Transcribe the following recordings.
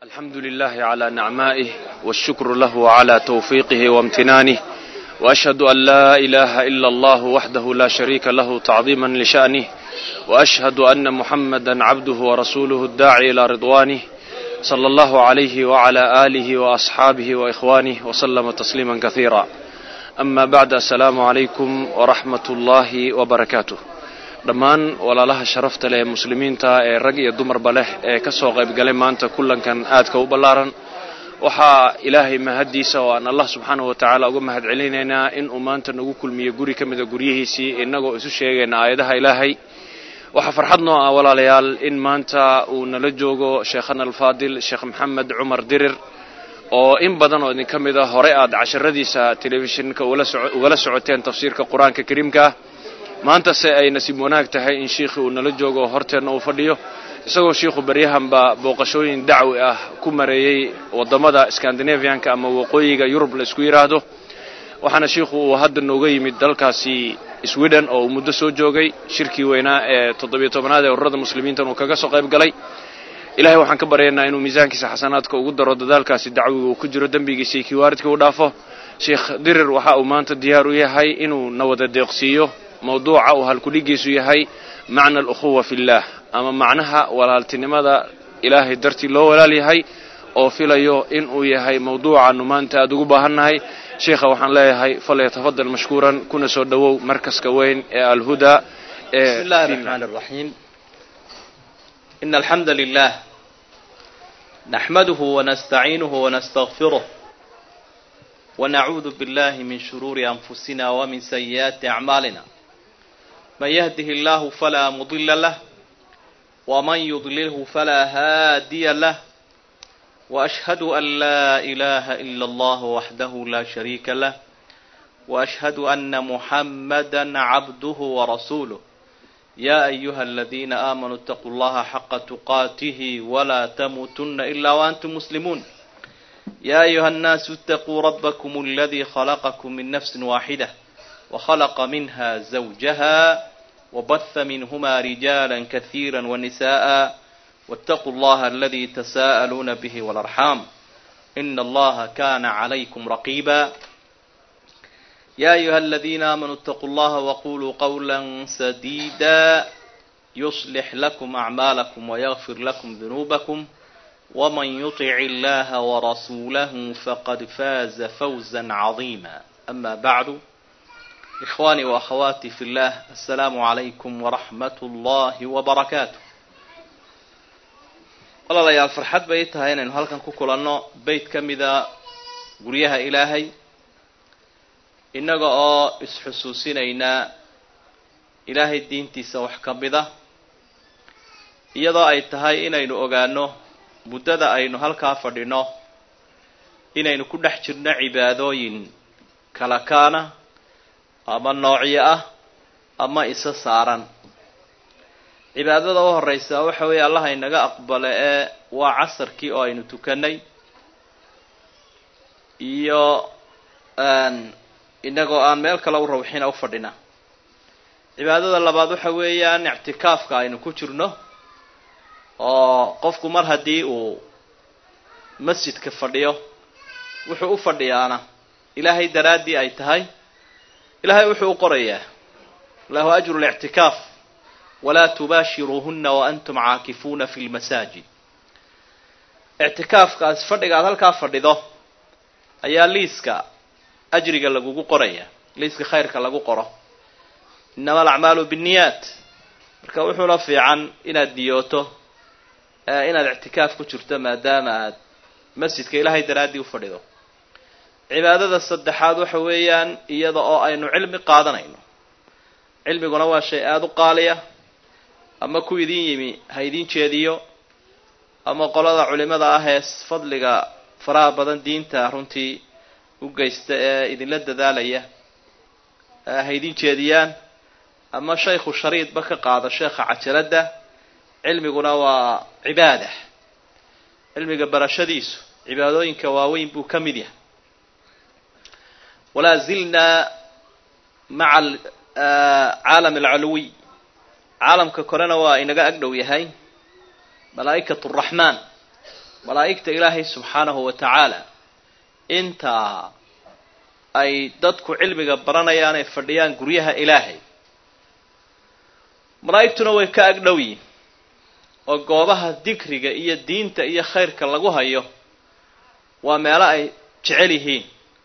الحمد لله على نعمائه والشكر له على توفيقه وامتنانه وأشهد أن لا إله إلا الله وحده لا شريك له تعظيما لشأنه وأشهد أن محمدا عبده ورسوله الداعي إلى رضوانه صلى الله عليه وعلى آله وأصحابه وإخوانه وسلم تسليما كثيرا أما بعد السلام عليكم ورحمة الله وبركاته dhammaan walaalaha sharafta leh ee muslimiinta ee rag iyo dumarba leh ee ka soo qaybgalay maanta kulankan aadka u ballaaran waxaa ilaahay mahaddiisa oo aan allah subxaanahu wa tacaala uga mahad celinaynaa in uu maanta nagu kulmiyo guri ka mida guryihiisii innagoo isu sheegayna aayadaha ilaahay waxaa farxad noo ah walaalayaal in maanta uu nala joogo sheekhana alfaadil sheekh maxamed cumar dirir oo in badan oo idinka mid a hore aad casharadiisa telefishinka ugala socoteen tafsiirka qur-aanka kariimka maantase ay nasiib wanaag tahay in shiikhii uu nala joogo horteenna uu fadhiyo isagoo shiikhu baryahanba booqashooyin dacwi ah ku mareeyey waddamada scandinavianka ama waqooyiga yurub la isku yidhaahdo waxaana shiikhu uu hadda nooga yimid dalkaasi sweden oo uu muddo soo joogay shirkii weynaa ee toddobiyo tobanaad ee ururada muslimiintan uu kaga soo qayb galay ilahay waxaan ka baryaynaa inuu miisaankiisa xasanaadka ugu daro dadaalkaasi dacwiga uu ku jiro dembigiisa iyo kiwaaridka u dhaafo sheikh dirir waxa uu maanta diyaar u yahay inuu na wada deeqsiiyo mawduuca uu halkudhigiisu yahay macna alukhuwa fi llah ama macnaha walaaltinimada ilaahay dartii loo walaal yahay oo filayo in uu yahay mawduucaanu maanta aada ugu baahannahay sheikha waxaan leeyahay falyatafadal mashkuuran kuna soo dhowow markaska weyn ee alhuda ee بسم الله الرحمن الرحيم إن الحمد لله نحمده ونستعينه ونستغفره ونعوذ بالله من شرور أنفسنا ومن سيئات أعمالنا من يهده الله فلا مضل له ومن يضلله فلا هادي له وأشهد أن لا إله إلا الله وحده لا شريك له وأشهد أن محمدا عبده ورسوله يا أيها الذين آمنوا اتقوا الله حق تقاته ولا تموتن إلا وأنتم مسلمون يا أيها الناس اتقوا ربكم الذي خلقكم من نفس واحدة وخلق منها زوجها وبث منهما رجالا كثيرا ونساء واتقوا الله الذي تساءلون به والأرحام إن الله كان عليكم رقيبا يا أيها الذين آمنوا اتقوا الله وقولوا قولا سديدا يصلح لكم أعمالكم ويغفر لكم ذنوبكم ومن يطع الله ورسوله فقد فاز فوزا عظيما أما بعد إخواني وأخواتي في الله السلام عليكم ورحمة الله وبركاته walaalayaal farxad bay tahay inaynu halkan ku kulanno beyt ka mida guryaha ilaahay innaga oo isxusuusinaynaa ilaahay diintiisa wax ka mida iyadoo ay tahay inaynu ogaano muddada aynu halkaa fadhino inaynu ku dhex jirno cibaadooyin kala kaana ama noocyo ah ama isa saaran cibaadada u horreysa waxa weeye allaha inaga aqbale ee waa casarkii oo aynu tukanay iyo inagoo aan meel kale u rawxina u fadhina cibaadada labaad waxa weeyaan ictikaafka aynu ku jirno oo qofku mar haddii uu masjidka fadhiyo wuxuu u fadhiyaana ilaahay daraaddii ay tahay ilaahay wuxuu u qorayaa lahu ajru lictikaaf walaa tubaashiruuhuna waantum caakifuuna fi lmasaajid ictikaafkaas fadhiga aad halkaa fadhido ayaa liiska ajriga lagugu qoraya liiska khayrka lagu qoro innama alacmaalu binniyaat marka wuxuuna fiican inaad niyooto inaad ictikaaf ku jirto maadaama aad masjidka ilaahay daraaddii u fadhido cibaadada saddexaad waxa weeyaan iyada oo aynu cilmi qaadanayno cilmiguna waa shay aada u qaaliya ama ku idin yimi ha idin jeediyo ama qolada culimada ah ee fadliga faraha badan diinta runtii u geysta ee idinla dadaalaya ha idin jeediyaan ama shaykhu shariidba ka qaado sheekha cajaladda cilmiguna waa cibaada cilmiga barashadiisu cibaadooyinka waaweyn buu ka mid yahay walaa zilnaa maca caalam alculuwiy caalamka korena waa inaga ag dhow yahay malaa'ikat araxmaan malaa'igta ilaahay subxaanahu wa tacaala intaa ay dadku cilmiga baranayaan ay fadhiyaan guryaha ilaahay malaa'igtuna way ka agdhow yihin oo goobaha dikriga iyo diinta iyo khayrka lagu hayo waa meelo ay jecel yihiin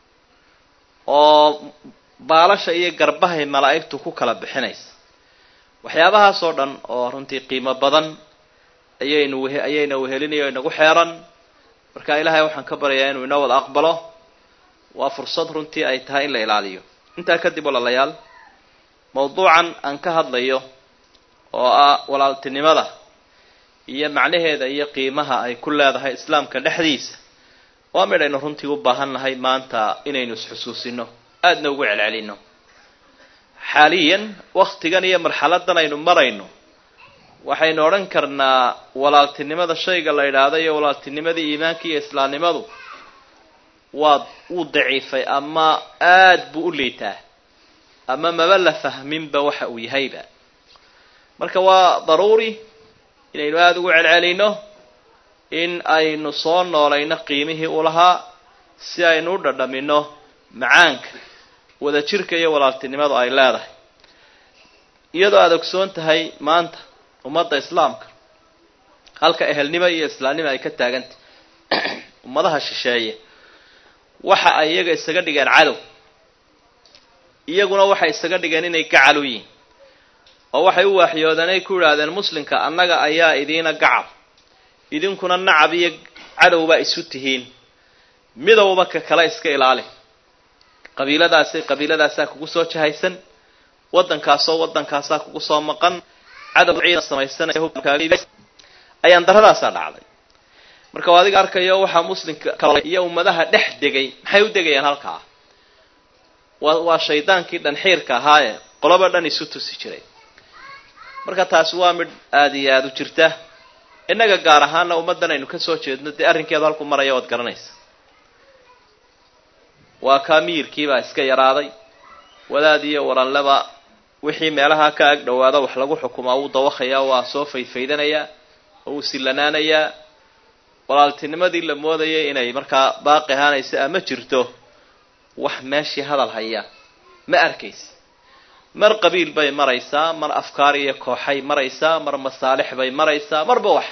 oo baalasha iyo garbahay malaa'igtu ku kala bixinaysa waxyaabahaas oo dhan oo runtii qiimo badan ayaynu whe ayayna wehelinayo inagu xeeran marka ilaahay waxaan ka baryayaa inuu inoo wada aqbalo waa fursad runtii ay tahay in la ilaaliyo intaa kadib walaalayaal mawduucan aan ka hadlayo oo ah walaaltinimada iyo macnaheeda iyo qiimaha ay ku leedahay islaamka dhexdiisa waa midhaynu runtii u baahan nahay maanta inaynu isxusuusino aadna ugu celcelino xaaliyan waktigan iyo marxaladan aynu marayno waxaynu odhan karnaa walaaltinimada shayga la yidhaahdo iyo walaaltinimadii iimaanka iyo islaamnimadu waa wuu daciifay ama aad buu u liitaa ama maba la fahminba waxa uu yahayba marka waa daruuri inaynu aada ugu celcelino in aynu soo noolayno qiimihii u lahaa si aynu u dhadhamino macaanka wadajirka iyo walaaltinimadu ay leedahay iyadoo aada ogsoon tahay maanta ummadda islaamka halka ehelnimo iyo islaamnimo ay ka taagantah ummadaha shisheeye waxa ay iyaga isaga dhigeen cadow iyaguna waxay isaga dhigeen inay gacal u yihiin oo waxay u waaxyoodeen ay ku yidhaahdeen muslimka annaga ayaa idiina gacal idinkuna nacab iyo cadowbaa isu tihiin midowba ka kale iska ilaali qabiiladaasi qabiiladaasaa kugu soo jahaysan waddankaasoo waddankaasaa kugu soo maqan cadow ciidan samaysanayayaan daradaasaa dhacday marka waa adiga arkayo waxaa muslimka iyo ummadaha dhex degay maxay u degayaan halkaa waa waa shaydaankii dhanxiirka ahaaye qoloba dhan isu tusi jiray marka taasi waa midh aada iyo aada u jirta innaga gaar ahaana ummaddan aynu ka soo jeedno dee arrinkeedu halku maraya oad garanaysa waa kaa miyirkiibaa iska yaraaday wadaad iyo waranleba wixii meelaha ka ag dhowaada wax lagu xukumaa wuu dawakhayaa waa soo faydfaydanayaa oo wuu sillanaanayaa walaaltinimadii la moodayay inay markaa baaqi ahaanaysa ama jirto wax meeshii hadal haya ma arkaysa mar qabiil bay maraysaa mar afkaar iyo kooxay maraysaa mar masaalix bay maraysaa marba wax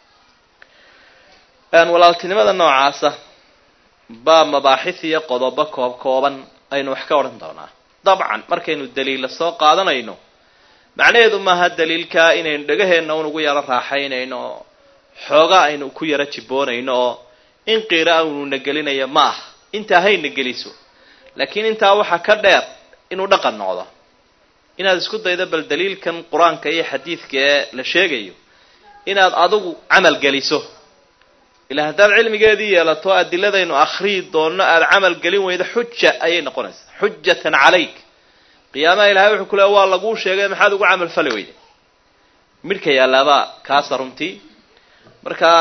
walaaltinimada noocaasa baa mabaaxis iyo qodobo koob kooban aynu wax ka odhan doonaa dabcan markaynu daliilla soo qaadanayno macnaheedu maaha daliilkaa inaynu dhegaheenna un ugu yaro raaxaynayno xooga aynu ku yaro jiboonayno oo in qiira aynu nagelinayo ma aha intaa hayna geliso laakiin intaa waxaa ka dheer inuu dhaqan noqdo inaad isku daydo bal daliilkan qur-aanka iyo xadiidka ee la sheegayo inaad adigu camal geliso ilaa haddaad cilmigeedii yeelato adiladaynu akhriyi doonno aada camal gelin weydo xuja ayay noqonaysaa xujatan calayk qiyaamaha ilahay wuxuu ku leey waa laguu sheegay maxaad ugu camal fali weyda midhka yaalaabaa kaasa runtii marka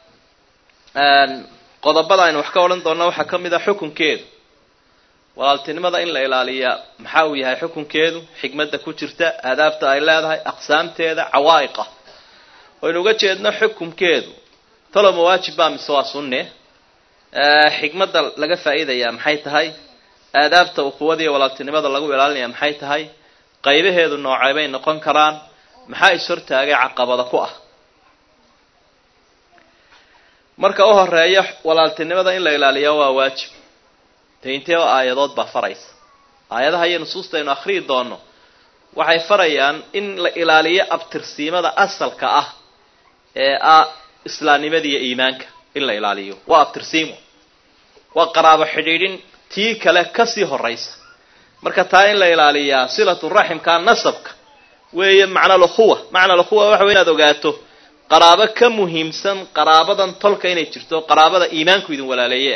qodobada aynu wax ka odhan doonna waxaa ka mid a xukunkeedu walaaltinimada in la ilaaliya maxaa uu yahay xukunkeedu xikmadda ku jirta aadaabta ay leedahay aqsaamteeda cawaa'iqa waynu uga jeedno xukunkeedu talo mawaajib baa mise waa sunne xikmadda laga faa'iidayaa maxay tahay aadaabta ukuwada iyo walaaltinimada lagu ilaalinaya maxay tahay qaybaheedu noocay bay noqon karaan maxaa is-hortaagay caqabada ku ah marka u horeeya walaaltinimada in la ilaaliya waa waajib de intee oo aayadood baa faraysa aayadaha iyo nusuusta aynu akhriyi doono waxay farayaan in la ilaaliyo abtirsiimada asalka ah ee ah islaamnimada iyo iimaanka in la ilaaliyo waa abtirsiimo waa qaraabo xidhiidhin tii kale kasii horaysa marka taa in la ilaaliyaa silatu raximka nasabka weeye macna lukhuwa macna lukhuwa waxa wey inaad ogaato qaraabo ka muhiimsan qaraabadan tolka inay jirto qaraabada iimaanku idin walaaleeye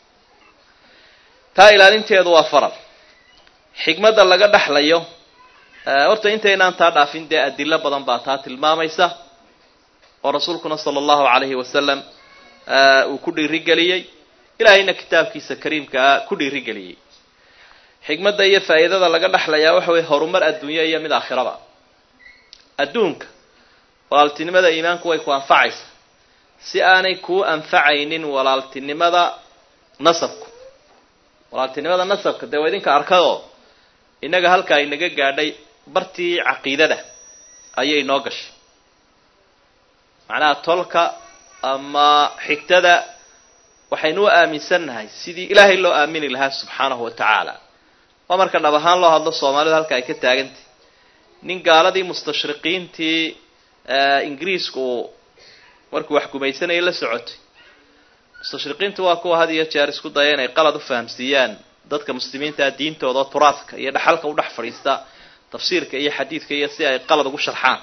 taa ilaalinteedu waa faral xikmadda laga dhexlayo horta intaynaan taa dhaafin dee adilo badan baa taa tilmaamaysa oo rasuulkuna sala allahu calayhi wasalam uu ku dhiirigeliyey ilaahayna kitaabkiisa kariimkaa ku dhiirigeliyey xikmadda iyo faa'iidada laga dhexlayaa waxa weye horumar adduunya iyo mid aakhiraba adduunka walaaltinimada iimaanku way ku anfacaysa si aanay kuu anfacaynin walaaltinimada nasabku walaaltinimada nasabka dee waa idinka arkadoo innaga halkaa inaga gaadhay bartii caqiidada ayay noo gashay macnaha tolka ama xigtada waxaynu u aaminsannahay sidii ilaahay loo aamini lahaa subxaanahu wa tacaala waa marka dhab ahaan loo hadlo soomaalidu halka ay ka taagantay nin gaaladii mustashriqiintii ingiriisku uu markuu wax gumaysanayay la socotay mustashriqiintu waa kuwa had iyo jeer isku daya inay qalad u fahamsiiyaan dadka muslimiintaa diintooda oo turaadka iyo dhaxalka u dhex fadhiista tafsiirka iyo xadiidka iyo si ay qalad ugu sharxaan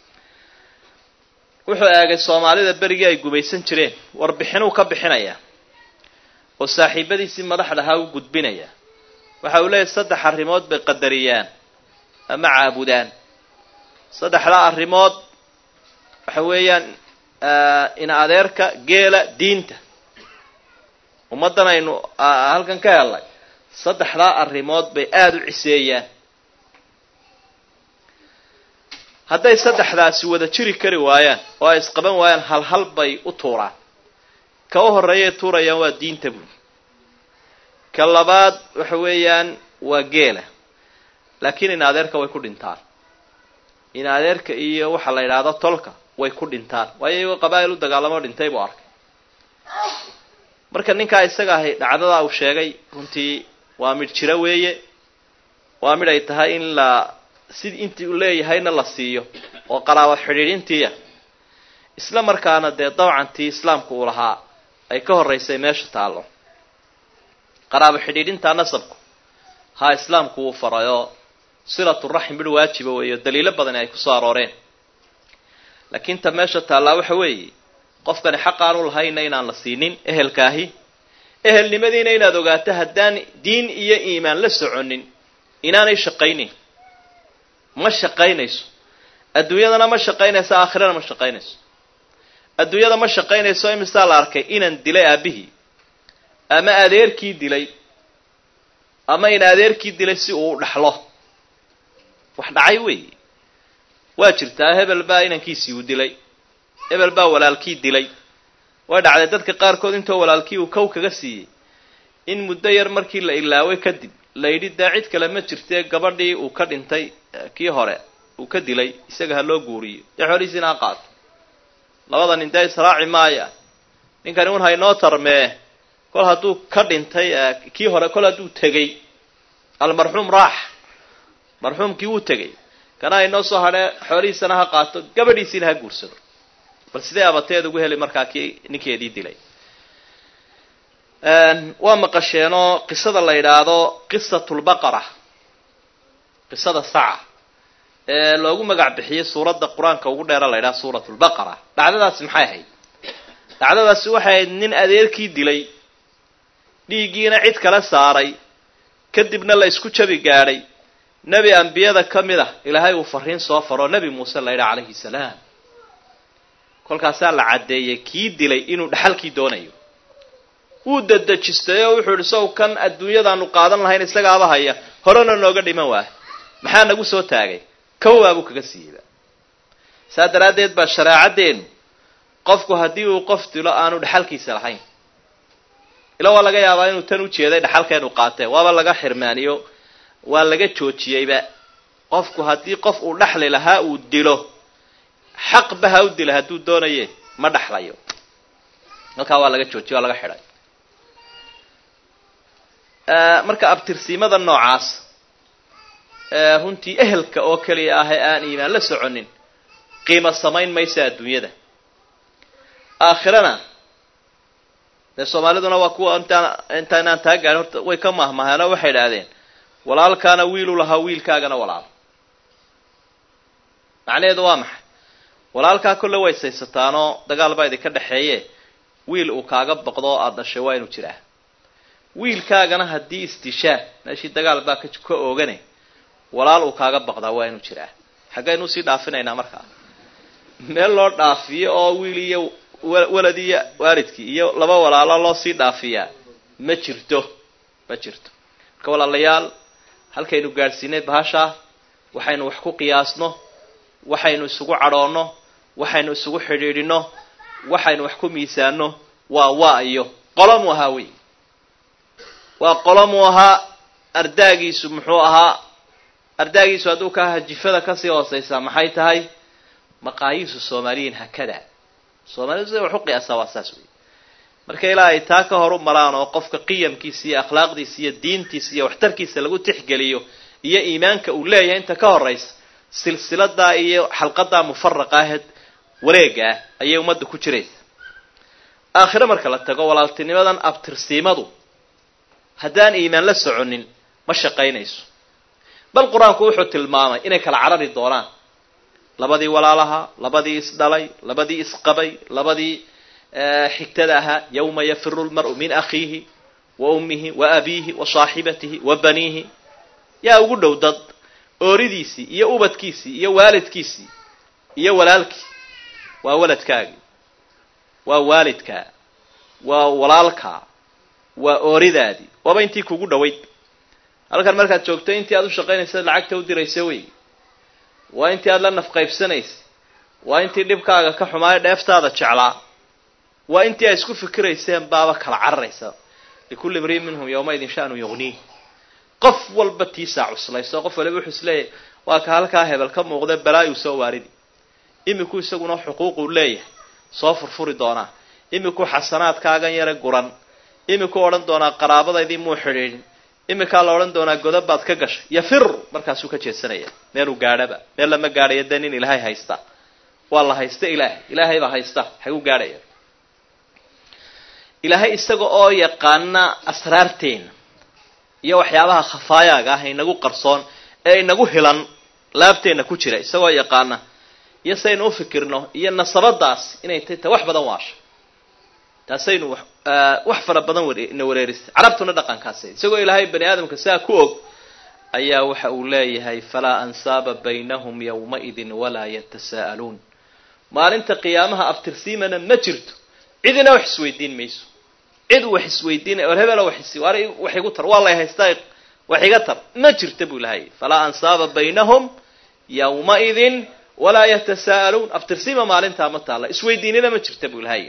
wuxuu eegay soomaalida berigii ay gumaysan jireen warbixinuu ka bixinaya oo saaxiibadiisii madaxdahaa u gudbinaya waxa uu leeyahy saddex arrimood bay qadariyaan ama caabudaan saddexdaa arrimood waxa weeyaan ina adeerka geela diinta ummaddan aynu halkan ka helnay saddexdaa arrimood bay aada u ciseeyaan hadday saddexdaasi wada jiri kari waayaan oo ay isqaban waayaan hal hal bay u tuuraan ka u horreeyay tuurayaan waa diinta buuli ka labaad waxa weeyaan waa geela laakiin in adeerka way ku dhintaan in adeerka iyo waxa la yidhaahdo tolka way ku dhintaan waayo iyagoo qabaa'il u dagaalamo dhintay buu arkay marka ninkaa isaga ahay dhacdadaa uu sheegay runtii waa midh jiro weeye waa midh ay tahay in la sid intii uu leeyahayna la siiyo oo qaraabo xidhiidhintiiya isla markaana dee dabcantii islaamku uu lahaa ay ka horraysay meesha taallo qaraabo xidhiidhintaa nasabku haa islaamku wuu farayoo silaturaxim midh waajiba weeyo daliilo badani ay kusoo arooreen laakiin ta meesha taallaa waxa weeye qofkani xaq aanu lahayna inaan la siinin ehelkaahi ehelnimadiina inaad ogaato haddaan diin iyo iimaan la soconin inaanay shaqaynin ma shaqaynayso adduunyadana ma shaqaynayso aakhirana ma shaqaynayso adduunyada ma shaqaynayso imisaa la arkay inaan dilay aabihii ama adeerkii dilay ama in adeerkii dilay si uu dhaxlo wax dhacay weeye waa jirtaa hebel baa inankiisii uu dilay hebel baa walaalkii dilay way dhacday dadka qaarkood intoo walaalkii uu kow kaga siiyey in muddo yar markii la ilaaway kadib la yidhi dee cid kale ma jirtee gabadhii uu ka dhintay kii hore uu ka dilay isaga ha loo guuriyo dee xoolihiisina ha qaato labada nin dee israaci maaya ninkani un haynoo tarmee kol hadduu ka dhintay kii hore kol hadduu tegey almarxuum raax marxuumkii wuu tegey kana haynoo soo hadhee xoolihiisana ha qaato gabadhiisiina ha guursado bal sidee abateed ugu heli markaa kii ninkeedii dilay waa maqasheenoo qisada la yidhaahdo qisatulbaqara qisada saca ee loogu magac bixiyey suuradda qur-aanka ugu dheera la yidhaha suuratulbaqara dhacdadaasi maxay ahayd dhacdadaasi waxay ahayd nin adeerkii dilay dhiiggiina cid kale saaray kadibna la isku jabi gaadhay nebi ambiyada ka mid ah ilaahay uu fariin soo faro nebi muuse la yidhaha calayhi salaam kolkaasaa la caddeeyey kii dilay inuu dhaxalkii doonayo wuu dadejistay oo wuxuu idhi sow kan adduunyadaanu qaadan lahayn isagaaba haya horena nooga dhiman waah maxaa nagu soo taagay kowaabuu kaga siiyeyba saa daraaddeed baa shareecaddeenu qofku haddii uu qof dilo aanu dhaxalkiisa lahayn ila waa laga yaabaa inuu tan u jeeday dhaxalkeenu qaatee waaba laga xirmaaniyo waa laga joojiyeyba qofku haddii qof uu dhaxli lahaa uu dilo xaqba ha u dila hadduu doonaye ma dhaxlayo halkaa waa laga joojiyey waa laga xidhay marka abtirsiimada noocaas runtii ehelka oo keliya ah ee aan iimaan la soconin qiimo samayn maysa adduunyada aakhirana dee soomaaliduna waa kuwa intaan intaynaan taa gaadhin horta way ka mahmaheenoo waxay idhaahdeen walaalkaana wiilu lahaa wiilkaagana walaal macnaheedu waa maxay walaalkaa kolle way saysataanoo dagaal baa idinka dhexeeye wiil uu kaaga boqdo oo aada dhashay waa inuu jiraa wiilkaagana haddii istishaab meeshii dagaal baa ka oogane walaal uu kaaga baqdaa waa inuu jiraa xaggaynu usii dhaafinaynaa markaa meel loo dhaafiyo oo wiil iyo walad iyo waalidkii iyo laba walaalo loo sii dhaafiyaa ma jirto ma jirto marka walaalayaal halkaynu gaadhsiinay bahashaa waxaynu wax ku qiyaasno waxaynu isugu cadhoonno waxaynu isugu xidhiidhino waxaynu wax ku miisaano waa waa iyo qolomuu ahaa wey waa qolomuu ahaa ardaagiisu muxuu ahaa ardaagiisu hadduu ka ahaa jifada kasii hooseysaa maxay tahay maqaayiisu soomaaliyiin hakada soomaalidu sida wax u qiyaasaa waa saas wey marka ilaa ay taa ka horu maraan oo qofka qiyamkiisa iyo akhlaaqdiisa iyo diintiisa iyo waxtarkiisa lagu tixgeliyo iyo iimaanka uu leeyahay inta ka horaysa silsiladaa iyo xalqadaa mufaraqa aheed wareega ah ayay ummadda ku jiraysa aakhire marka la tago walaaltinimadan abtirsiimadu haddaan iimaan la soconin ma shaqaynayso bal qur-aanku wuxuu tilmaamay inay kala carari doonaan labadii walaalaha labadii isdhalay labadii isqabay labadii xigtada ahaa yawma yafiru lmar'u min akhiihi wa ummihi wa abiihi wa saaxibatihi wa baniihi yaa ugu dhow dad ooridiisii iyo ubadkiisii iyo waalidkiisii iyo walaalkii waa waladkaagii waa waalidkaa waa walaalkaa waa ooridaadii waaba intii kugu dhowayd halkan markaad joogto intii aad u shaqaynaysa lacagta u diraysa wey waa intii aad la nafqaybsanaysa waa intii dhibkaaga ka xumaayo dheeftaada jeclaa waa intii ay isku fikirayseen baaba kala cararaysa likulli mriin minhum yawmaidin shanu yughniih qof walba tiisaa cuslayso qof waliba wuxuu isleeyahay waa ka halkaa hebel ka muuqda balaayu soo waaridi iminku isaguna xuquuquu leeyahay soo furfuri doonaa iminku xasanaadkaagan yare guran iminku odhan doonaa qaraabadaydii muu xidhiidhin iminkaa la odhan doonaa godob baad ka gashay yafir markaasuu ka jeedsanaya meeluu gaadhaba meel lama gaadhayo dee nin ilaahay haysta waa la haysta ilaahay ilaahay baa haysta xaguu gaadhaya ilaahay isaga oo yaqaana asraarteena iyo waxyaabaha khafaayaaga ah inagu qarsoon ee inagu hilan laabteenna ku jira isagoo yaqaana iyo saynu u fikirno iyo nasabadaas inay tay ta wax badan waasha taasaynu wax fara badan na wareeristay carabtuna dhaqankaasa isagoo ilaahay bani aadamka saa ku og ayaa waxa uu leeyahay falaa ansaaba baynahum yawmaidin walaa yatasaa'aluun maalinta qiyaamaha abtirsiimana ma jirto cidina wax isweydiin mayso cid wax isweydiinay or hebela wax wax igu tar waa lay haystaa wax iga tar ma jirta buu ilahay falaa ansaaba baynahum yawmaidin walaa yatasaa'aluun abtirsiima maalintaa ma taalla isweydiinina ma jirta buu ilahay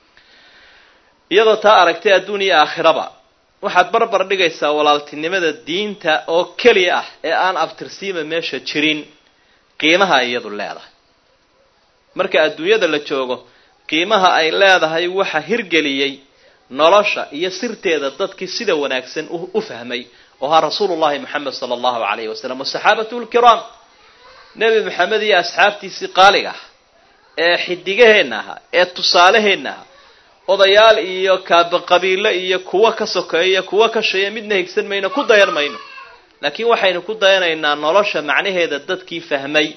iyadoo taa aragtay adduun iyo aakhiraba waxaad barbar dhigaysaa walaaltinimada diinta oo keliya ah ee aan abtirsiima meesha jirin qiimaha iyadu leedahay marka adduunyada la joogo qiimaha ay leedahay waxa hirgeliyey nolosha iyo sirteeda dadkii sida wanaagsan u fahmay oo ahaa rasuulullahi moxamed sala allahu calayhi wasalam wasaxaabatu lkiraam nebi maxamed iyo asxaabtiisii qaaliga ah ee xidigaheenna ahaa ee tusaaleheenna ahaa odayaal iyo kaaba qabiilo iyo kuwo ka sokeeya kuwo ka sheeya midna higsan mayno ku dayan mayno laakiin waxaynu ku dayanaynaa nolosha macnaheeda dadkii fahmay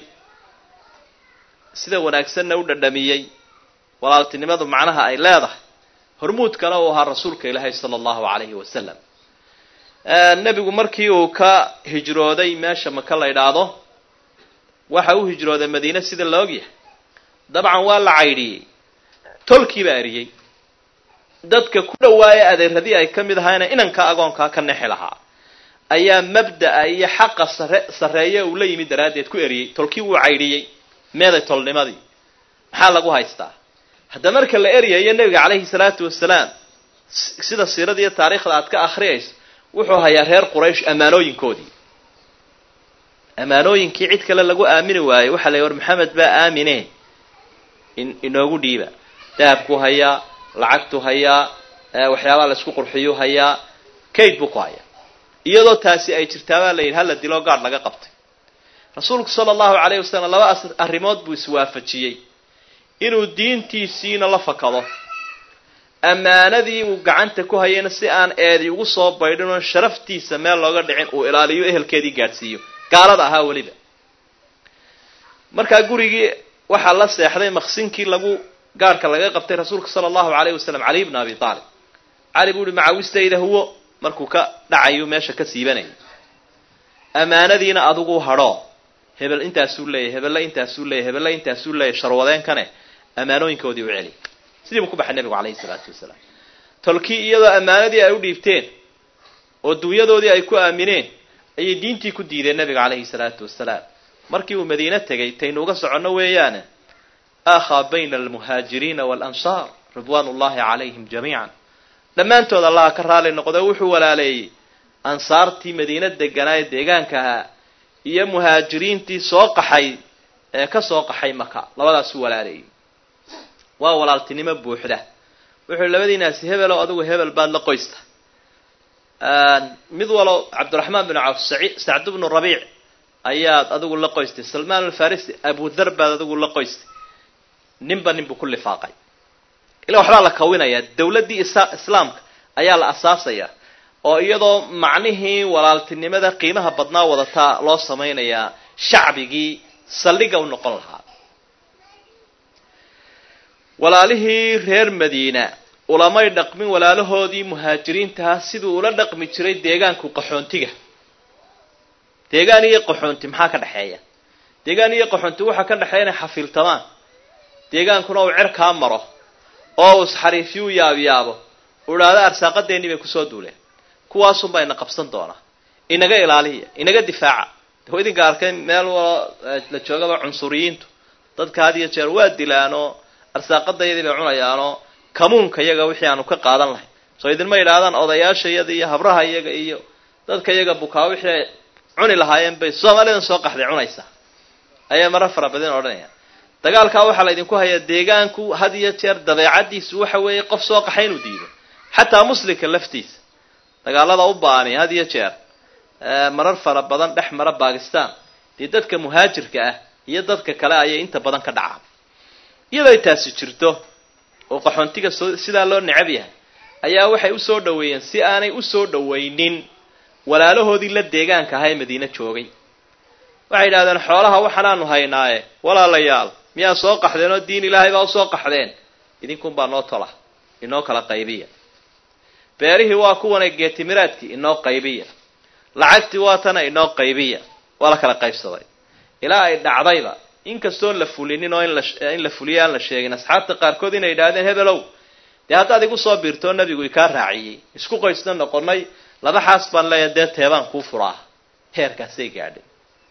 sida wanaagsanna u dhadhamiyey walaaltinimadu macnaha ay leedahay hormuudkana uu ahaa rasuulka ilaahay sala allahu calayhi wasalam nebigu markii uu ka hijrooday meesha maka la idhaahdo waxa uu hijrooday madiine sida la ogyahay dabcan waa la caydhiyey tolkiibaa eriyey dadka ku dhawaaya adeeradii ay ka mid ahaayna inanka agoonkaa ka nexi lahaa ayaa mabda'a iyo xaqa sare sarreeye uu la yimid daraaddeed ku eriyey tolkii wuu caydhiyey meeday tolnimadii maxaa lagu haystaa hadda marka la eryayo nebiga calayhi salaatu wasalaam sida siirada iyo taariikhda aad ka akhriyayso wuxuu hayaa reer quraysh ammaanooyinkoodii ammaanooyinkii cid kale lagu aamini waayey waxaa la war maxamed baa aamine inoogu dhiiba dahabku hayaa lacagtu hayaa waxyaabaha la isku qurxiyu hayaa kayd buu ku hayaa iyadoo taasi ay jirtaabaa la yidhi hala diloo gaadh laga qabtay rasuulku sala allahu calayhi wasalam laba arrimood buu iswaafajiyey inuu diintiisiina la fakado ammaanadii uu gacanta ku hayayna si aan eedi ugu soo baydhin oon sharaftiisa meel looga dhicin uu ilaaliyo ehelkeedii gaadhsiiyo gaalada ahaa weliba markaa gurigii waxaa la seexday maqsinkii lagu gaarhka laga qabtay rasuulka sala allahu calayhi wasalam cali bna abi aalib cali buu uhi macawistayda huwo markuu ka dhacayu meesha ka siibanayay ammaanadiina adigu hadhoo hebel intaasuu leeyahy hebelle intaasuu leeyahy hebelle intaasuu leeyahy sharwadeenkane ammaanooyinkoodii u celi sidii buu ku baxay nebigu calayhi salaatu wasalaam tolkii iyadoo ammaanadii ay u dhiibteen oo dunyadoodii ay ku aamineen ayay diintii ku diideen nebiga calayhi salaatu wasalaam markii uu madiine tegay taynu uga soconno weeyaane aakhaa bayna almuhaajiriina waalansaar ridwaan ullahi calayhim jamiican dhammaantood allaha ka raali noqdo wuxuu walaaleeyey ansaartii madiina deganaa ee deegaanka ahaa iyo muhaajiriintii soo qaxay ee ka soo qaxay maka labadaasu walaaleeyey waa walaaltinimo buuxda wuxuu labadiinaasi hebelow adigu hebel baad la qoysta mid walow cabdiraxmaan bin cawf sacd bnu rabiic ayaad adigu la qoystay salmaan alfarisi abudar baad adigu la qoystay ninba ninbuu ku lifaaqay ila waxbaa la kawinayaa dawladdii islaamka ayaa la asaasayaa oo iyadoo macnihii walaaltinimada qiimaha badnaa wadataa loo samaynayaa shacbigii saldhiga u noqon lahaa walaalihii reer madiina ulamay dhaqmin walaalahoodii muhaajiriintaha siduu ula dhaqmi jiray deegaanku qaxoontiga deegaan iyo qaxoonti maxaa ka dhexeeya deegaan iyo qaxoonti waxaa ka dhexeeya inay xafiiltamaan deegaankuna uu cerkaa maro oo uu isxariifyu yaabyaabo u idhaahdo arsaaqadeennii bay kusoo duuleen kuwaasunbaa ina qabsan doonaa inaga ilaaliya inaga difaaca w idinka arkay meel walo la joogaba cunsuriyiintu dadka had iyo jeer waa dilaanoo arsaaqadayadii bay cunayaanoo kamuunka iyaga wixii aanu ka qaadan lahay soo idinma yidhaahdaan odayaasha iyada iyo habraha iyaga iyo dadka iyaga bukaa wixii ay cuni lahaayeen bay soomaalidan soo qaxday cunaysaa ayaa mara fara badan odhanayaan dagaalkaa waxaa la idinku hayaa deegaanku had iyo jeer dabeecadiisu waxa weeye qof soo qaxay inuu diido xataa muslimka laftiisa dagaalada u baani had iyo jeer marar fara badan dhex mara bakistan dee dadka muhaajirka ah iyo dadka kale ayay inta badan ka dhacaan iyadoo ay taasi jirto oo qaxoontiga soo sidaa loo necab yahay ayaa waxay usoo dhaweeyeen si aanay usoo dhawaynin walaalahoodii la deegaanka ahaa ee madiine joogay waxay yidhahdeen xoolaha waxaanaanu haynaaye walaalayaal miyaa soo qaxdeen oo diin ilaahay baa usoo qaxdeen idinkunbaa noo tola inoo kala qaybiya beerihii waa kuwanay geetimiraadkii inoo qaybiya lacagtii waa tana inoo qaybiya waa la kala qaybsaday ilaa ay dhacdayba inkastoon la fulinin oo in la fuliyo aan la sheegin asxaabta qaarkood inay yidhahdeen hebelow dee haddaad igu soo biirtoo nabigu ikaa raaciyey isku qoysna noqonay laba xaas baan leeyahay dee teebaan kuu furaa heerkaasay gaadhay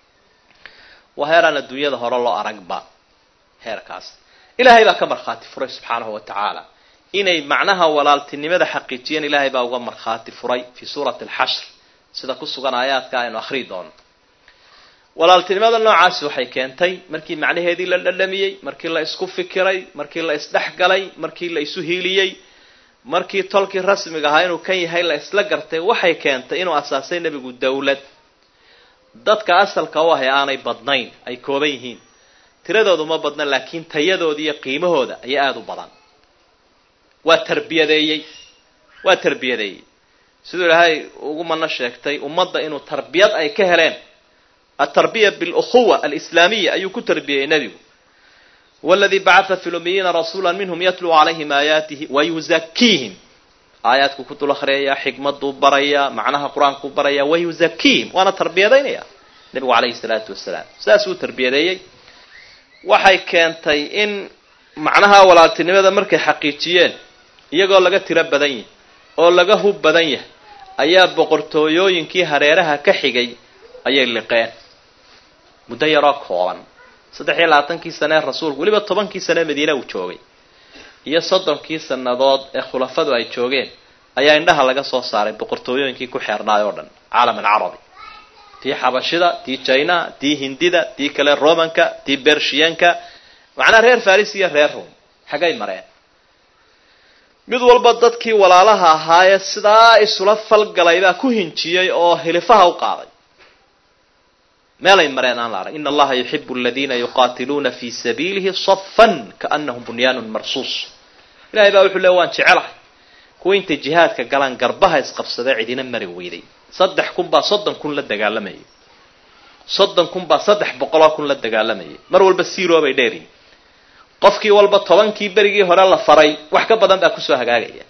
waa heeraan adduunyada hore loo aragba heerkaas ilaahay baa ka markhaati furay subxaanahu wa tacaala inay macnaha walaaltinimada xaqiijiyeen ilaahay baa uga markhaati furay fii suurati alxashr sida ku sugan aayaadka aynu akhriyi doono walaaltinimada noocaasi waxay keentay markii macnaheedii la dhadhamiyey markii la isku fikiray markii la isdhexgalay markii la isu hiiliyey markii tolkii rasmiga ahaa inuu kan yahay la isla gartay waxay keentay inuu asaasay nebigu dawlad dadka asalka u ahay aanay badnayn ay kooban yihiin tiradoodu ma badna laakiin tayadooda iyo qiimahooda ayaa aada u badan waa tarbiyadeeyey waa tarbiyadeeyey siduu ilaahay ugu mana sheegtay ummadda inuu tarbiyad ay ka heleen altarbiya bilukhuwa alislaamiya ayuu ku tarbiyeyey nebigu waladii bacatha fi lumiyiina rasuula minhum yatluu calayhim aayaatihi wayuzakiihim aayaadku ku dul akhriyayaa xikmaduu barayaa macnaha qur-aankuu barayaa wayuzakiihim waana tarbiyadaynaya nebigu calayhi salaatu wasalaam saasuu tarbiyadeeyey waxay keentay in macnaha walaaltinimada markay xaqiijiyeen iyagoo laga tiro badan yahay oo laga hub badan yahay ayaa boqortooyooyinkii hareeraha ka xigay ayay liqeen muddo yaroo kooban saddex iyo labaatankii sane ee rasuulku weliba tobankii sane ee madiina uu joogay iyo soddonkii sannadood ee khulafadu ay joogeen ayaa indhaha laga soo saaray boqortooyooyinkii ku xeernaay oo dhan caalam alcarabi tii xabashida tii jina tii hindida tii kale romanka tii bershiyanka macnaa reer faris iyo reer rom xaggay mareen mid walba dadkii walaalaha ahaayee sidaa isula falgalay baa ku hinjiyey oo hilifaha u qaaday meelay mareen aan la arag ina allaha yuxibu aladiina yuqaatiluuna fi sabiilihi safan kaanahum bunyaanun marsuus ilahay baa wuxuu le waan jecelahay kuwa intay jihaadka galaan garbaha isqabsadee cidina mari weyday saddex kun baa soddon kun la dagaalamayay soddon kun baa saddex boqoloo kun la dagaalamayay mar walba zero bay dheeriyin qofkii walba tobankii berigii hore la faray wax ka badan baa kusoo hagaagaya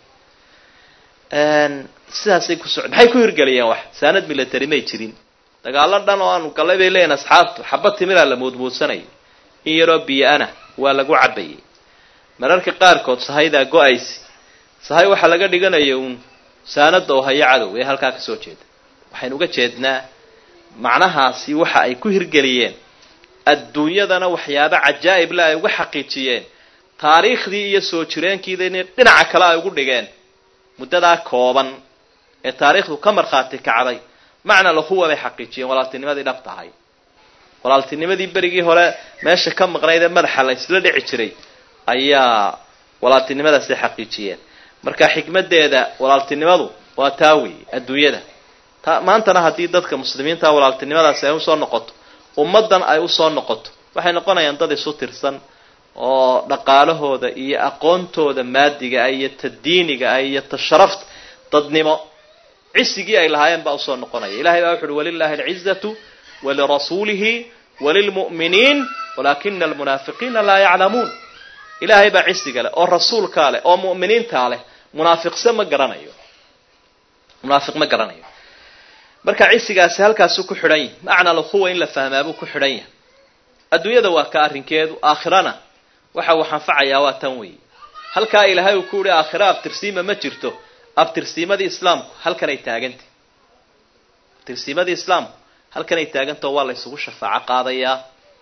sidaasay ku soco maxay ku hirgeliyeen wax saanad military may jirin dagaalo dhan oo aanu gallay bay leeyihin asxaabtu xaba timiraa la muudmuudsanayay in yaroo biyo-ana waa lagu cabayay mararka qaarkood sahaydaa go-aysi sahay waxaa laga dhiganaya uun saanada oo hayo cadow ee halkaa kasoo jeeda waxaynu uga jeednaa macnahaasi waxa ay ku hirgeliyeen adduunyadana waxyaabo cajaa'ib le ay uga xaqiijiyeen taariikhdii iyo soo jireenkiidana dhinaca kale ay ugu dhigeen muddadaa kooban ee taariikhdu ka markhaati kacday macna lahuwa bay xaqiijiyeen walaaltinimadii dhab tahay walaaltinimadii berigii hore meesha ka maqnayd ee madaxa la isla dhici jiray ayaa walaaltinimadaasi xaqiijiyeen marka xikmadeeda walaaltinimadu waa taa weeye adduunyada ta maantana haddii dadka muslimiinta walaaltinimadaasi ay usoo noqoto ummaddan ay usoo noqoto waxay noqonayaan dad isu tirsan oo dhaqaalahooda iyo aqoontooda maadiga ah iyo ta diiniga ah iyo ta sharafta dadnimo cisigii ay lahaayeen baa usoo noqonaya ilahay baa wuxu uhi walilahi alcizatu walirasuulihi walilmu'miniin walaakina almunaafiqiina laa yaclamuun ilaahay baa cisiga leh oo rasuulkaa leh oo mu'miniintaa leh munaafiqse ma garanayo munaafiq ma garanayo marka cisigaasi halkaasuu ku xidhan yahay macna lhuwa in la fahmaabuu ku xidhan yahay adduunyada waa ka arrinkeedu aakhirana waxa uu anfacayaa waa tan weeye halkaa ilaahay uu ku yihi aakhira abtirsiima ma jirto abtirsiimadii islaamku halkanay taagantah abtirsiimadii islaamku halkanay taagantao waa la ysugu shafaaco qaadayaa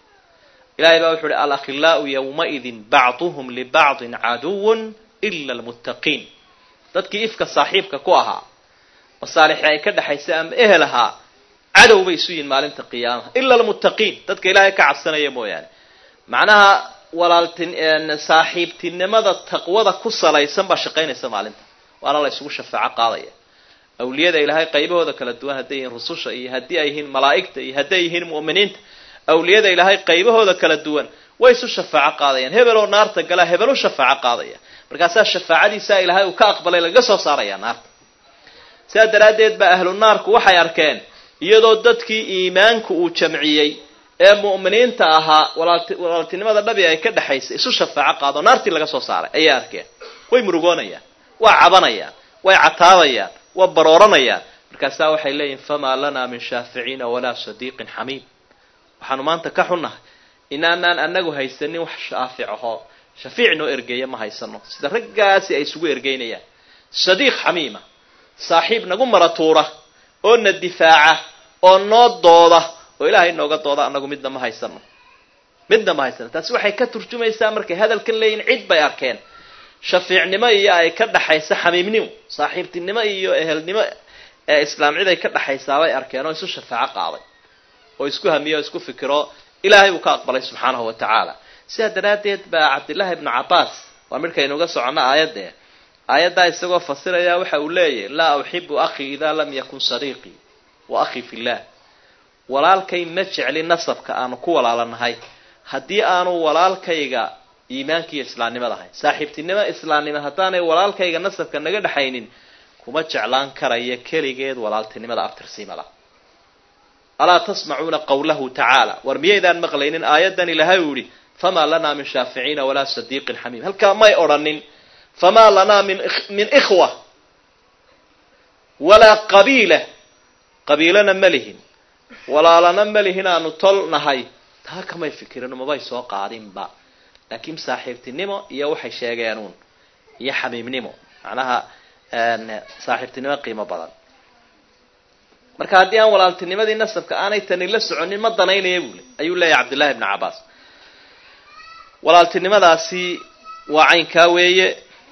ilahay baa wuxu uhi alakhilaau yawmaidin bacduhum libacdin caduwun ila almuttaqiin dadkii ifka saaxiibka ku ahaa masaalixi ay ka dhexaysay ama ehel ahaa cadow bay isu yihin maalinta qiyaamaha ila almuttaqiin dadka ilaahay ka cabsanaya mooyaane macnaha walaaltin saaxiibtinimada taqwada ku salaysan baa shaqaynaysa maalinta waana la isugu shafaaco qaadaya awliyada ilaahay qaybahooda kala duwan hadday yihiin rususha iyo haddii ay yihiin malaa'igta iyo hadday yihiin mu'miniinta awliyada ilaahay qaybahooda kala duwan way isu shafaaco qaadayaan hebel oo naarta galaa hebel u shafaaco qaadaya markaasaa shafaacadiisaa ilaahay uu ka aqbalay lagaga soo saaraya naarta sidaa daraaddeed baa ahlu naarku waxay arkeen iyadoo dadkii iimaanku uu jamciyey ee mu'miniinta ahaa walaaltinimada dhabi ay ka dhexaysay isu shafaaco qaado naartii laga soo saaray ayay arkeen way murugoonayaan waa cabanayaan way cataabayaan waa barooranayaan markaasaa waxay leeyihin famaa lanaa min shaaficiina walaa sadiiqin xamiim waxaanu maanta ka xunnahay inaanaan anagu haysanin wax shaafic ahoo shafiic noo ergeeya ma haysano sida raggaasi ay isugu ergeynayaan sadiiq xamiima saaxiib nagu maratuura oo na difaaca oo noo dooda oo ilaahay nooga dooda anagu midna ma haysano midna ma haysano taasi waxay ka turjumaysaa markay hadalkan leeyihin cid bay arkeen shafiicnimo iyo ay ka dhaxaysa xamiimnimo saaxiibtinimo iyo ehelnimo ee islaam cid ay ka dhaxaysaabay arkeen oo isu shafaaco qaaday oo isku hamiyo o isku fikiro ilaahay uu ka aqbalay subxaanahu wa tacaala sidaa daraaddeed baa cabdillaahi ibnu cabbaas waa midhkaynuga socono aayadee aayaddaa isagoo fasiraya waxa uu leeyahy laa uxibu akhii idaa lam yakun sadiiqii wa akhii fillah walaalkay ma jecli nasabka aanu ku walaalanahay haddii aanu walaalkayga iimaankiiyo islaamnimada ahayn saaxiibtinimo islaamnimo haddaanay walaalkayga nasabka naga dhexaynin kuma jeclaan karaya keligeed walaaltinimada abtirsiimada alaa tasmacuuna qawlahu tacaala war miyaydaan maqlaynin aayaddan ilaahay uu yihi famaa lanaa min shaaficiina walaa sadiiqin xamiim halkaa may odhanin famaa lanaa min min ikhwa walaa qabiila qabiilana ma lihin walaalana ma lihin aanu tol nahay taa kamay fikirin mabay soo qaadinba laakiin saaxiibtinimo iyo waxay sheegeenuun iyo xamiimnimo macnaha saaxiibtinimo qiimo badan marka haddii aan walaaltinimadii nasabka aanay tani la soconin ma danaynaya bule ayuu leeyahay cabdillahi ibnu cabbaas walaaltinimadaasi waa caynkaa weeye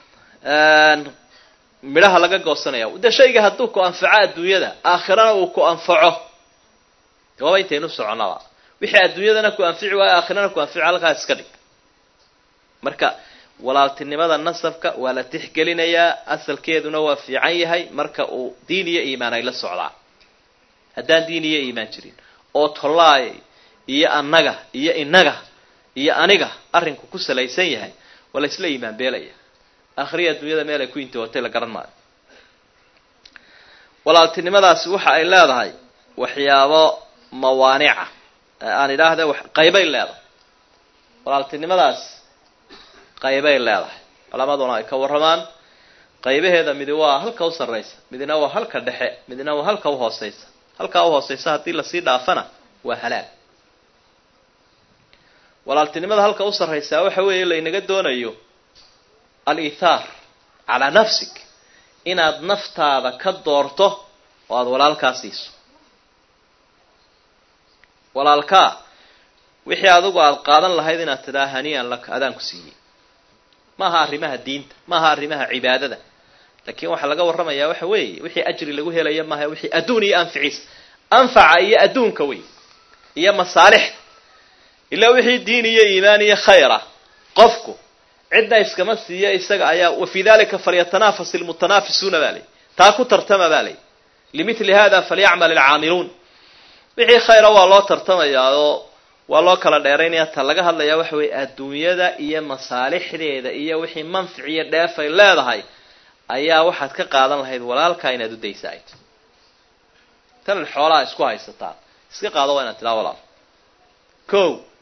midhaha laga goosanaya dee shayga hadduu ku anfaco adduunyada aakhirana uu ku anfaco waaba intaynu soconaba wixii adduunyadana ku anfici waayo aakhirana ku anfici halkaas iska dhig marka walaaltinimada nasabka waa la tixgelinayaa asalkeeduna waa fiican yahay marka uu diin iyo iimaan ay la socdaan haddaan diin iyo iimaan jirin oo tollaay iyo annaga iyo inaga iyo aniga arrinku ku salaysan yahay waa la isla iimaan beelaya akhriya adduunyada meel ay ku intihootay la garan maayo walaaltinimadaasi waxa ay leedahay waxyaabo mawaanica aan idhaahda qaybay leedahay walaaltinimadaas qaybay leedahay culamaduna ay ka warramaan qaybaheeda midi waa halka u sarraysa midina waa halka dhexe midina waa halka u hooseysa halkaa u hooseysa haddii lasii dhaafana waa halaag walaaltinimada halka u sarraysaa waxa weeye laynaga doonayo al-ithaar calaa nafsig inaad naftaada ka doorto oo aada walaalkaa siiso walaalkaa wixii adigu aada qaadan lahayd inaad tidhaa haniian laka adaan ku siiyey maaha arrimaha diinta maaha arrimaha cibaadada laakiin waxaa laga warramayaa waxa weeye wixii ajri lagu helaya maaha wixii adduun iyo anficiisa anfaca iyo adduunka wey iyo masaalixda ilaa wixii diin iyo iimaan iyo khayra qofku cidna iskama siiya isaga ayaa wa fii dalika falyatanafas ilmutanaafisuuna baa lay taa ku tartama baa lay limithli hada falyacmal alcaamiluun wixii khayra waa loo tartamayaa oo waa loo kala dheeraynaya ta laga hadlayaa waxa weeye adduunyada iyo masaalixdeeda iyo wixii manfic iyo dheef ay leedahay ayaa waxaad ka qaadan lahayd walaalkaa inaad u daysa ayd tanan xoolaha isku haysataan iska qaado waa inaad tidhaha walaal ko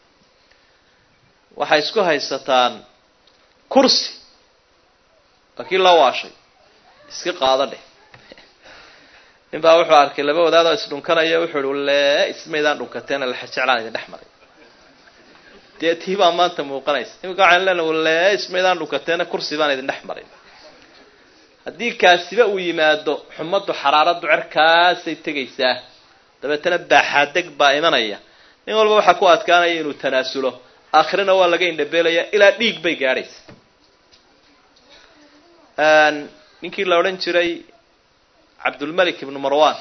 waxay isku haysataan kursi waa kii loo waashay iska qaado dheh nin baa wuxuu arkay laba wadaadoo isdhunkanaya wuxuu ihi lee ismaydaan dhunkateena laxa jeclaan idin dhex maray dee tii baa maanta muuqanaysa imika waxaan leenahay lee ismaydaan dhunkateena kursi baan idin dhex maray haddii kaasiba uu yimaado xumaddu xaraaraddu cerkaasay tegaysaa dabeetana baaxaadeg baa imanaya nin walba waxaa ku adkaanaya inuu tanaasulo aakhirana waa laga indhabeelaya ilaa dhiig bay gaadhaysa ninkii la odhan jiray cabdulmalik ibnu marwan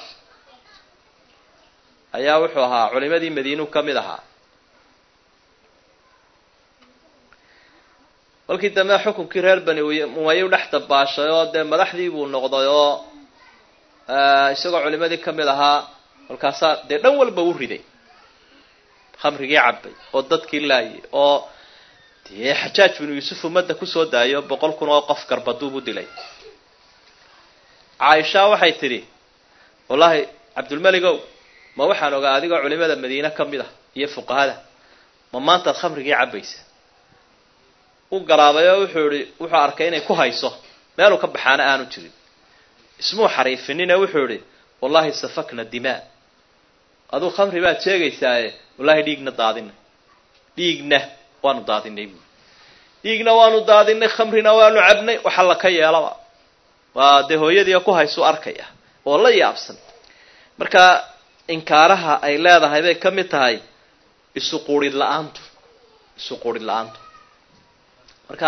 ayaa wuxuu ahaa culimadii madiinuu ka mid ahaa kolkii dambe xukunkii reer bani umayu dhex dabaashay oo dee madaxdii buu noqday oo isagoo culimadii ka mid ahaa kolkaasaa dee dhan walba u riday khamrigii cabay oo dadkii laayay oo dee xajaaj binu yuusuf ummadda kusoo daayo boqol kun oo qof garbaduub u dilay caaisha waxay tidhi wallaahi cabdulmeligow ma waxaan ogaa adigoo culimada madiine ka mid ah iyo fuqahada ma maantaad khamrigii cabaysa u garaabay oo wuxuu ihi wuxuu arkay inay ku hayso meeluu ka baxaana aanu jirin ismuu xariifinine wuxuu idhi wallahi safakna dimaa aduu khamri baad sheegaysaaye wallahi dhiigna daadinay dhiigna waanu daadinay buui dhiigna waanu daadinay khamrina waanu cabnay waxa la ka yeelaba waa dee hooyadii ku haysu arkaya oo la yaabsan marka inkaaraha ay leedahay bay ka mid tahay isu quurid la-aantu isu quurid la-aantu marka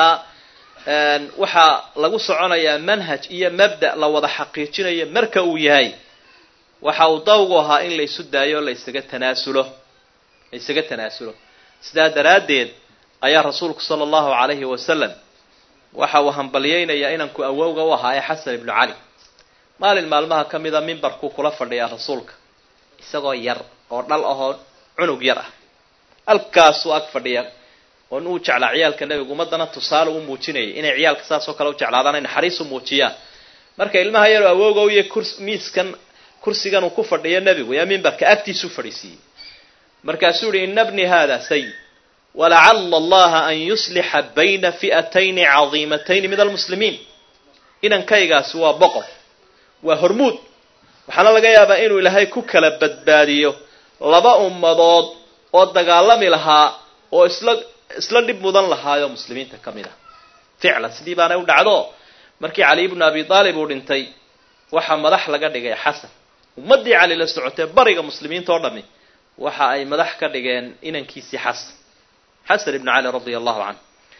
waxaa lagu soconayaa manhaj iyo mabda la wada xaqiijinayo marka uu yahay waxa uu dawgu ahaa in laysu daayo o laysaga tanaasulo la ysaga tanaasulo sidaa daraaddeed ayaa rasuulku sala allahu calayhi wasalam waxa uu hambalyeynayaa inanku awowga u ahaa ee xasan ibnu cali maalin maalmaha ka mida mimbarkuu kula fadhiyaa rasuulka isagoo yar oo dhal ahoo cunug yar ah halkaasuu ag fadhiya oon uu jeclaa ciyaalka nebigu ummadana tusaale u muujinayay inay ciyaalka saas oo kale u jeclaadaan ay naxariis u muujiyaan marka ilmaha yaroo awowga u iyo kurs miiskan kursigan uu ku fadhiyo nebigu yaa mimbarka agtiisuu fadhiisiiyey markaasuu yihi ina bni hada sayid walacala allaha an yuslixa bayna fi'atayni cadiimatayni min almuslimiin inankaygaasi waa boqor waa hormuud waxaana laga yaabaa inuu ilaahay ku kala badbaadiyo laba ummadood oo dagaalami lahaa oo isla isla dhib mudan lahaayoo muslimiinta ka mid ah ficlan sidii baanay u dhacdo markii cali ibnu abi aalib uu dhintay waxaa madax laga dhigay xasan ummaddii cali la socotee bariga muslimiinta oo dhami waxa ay madax ka dhigeen inankiisii xasan xasan ibnu cali radia allahu canhu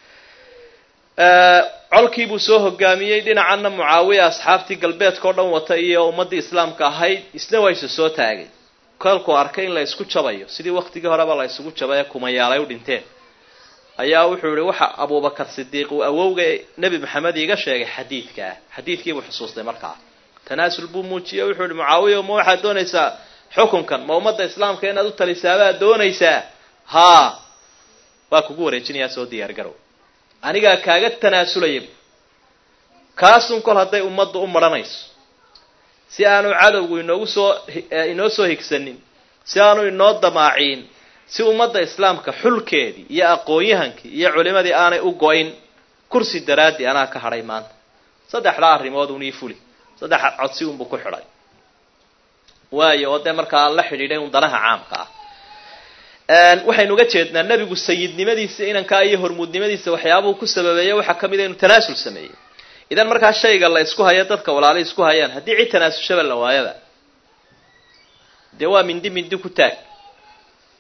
colkii buu soo hogaamiyey dhinacanna mucaawiya asxaabtii galbeedka o dhan wata iyo ummaddii islaamka ahayd isna waa isu soo taagay kolkuu arkay in la isku jabayo sidii waktigii horeba la isugu jabay ee kumayaalay u dhinteen ayaa wuxuu yihi waxa abubakar sidiiq uu awowga nebi maxamed iiga sheegay xadiidkaa xadiidkiibuu xusuustay markaa tanaasul buu muujiyey wuxuu yihi mucaawiya ma waxaad doonaysaa xukunkan ma ummadda islaamka inaad u talisaabaad doonaysaa haa waa kugu wareejinayaa soo diyaargarow anigaa kaaga tanaasulaya kaasun kol hadday ummaddu u maranayso si aanu cadowgu inoogu soo inoo soo higsanin si aanu inoo damaaciin si ummadda islaamka xulkeedii iyo aqoon-yahankii iyo culimadii aanay u go-in kursi daraaddii anaa ka hadhay maanta saddexdaa arrimood unii fuli saddex codsi unbuu ku xidhay waayo oo dee markaa la xidhiidhay un danaha caamka ah waxaynu uga jeednaa nebigu sayidnimadiisa inankaa iyo hormuudnimadiisa waxyaabuhu ku sababeeya waxaa ka mid a inuu tanaasul sameeyey idan markaa shayga la isku hayo dadka walaala isku hayaan haddii cid tanaasulshaba la waayaba dee waa mindi mindi ku taag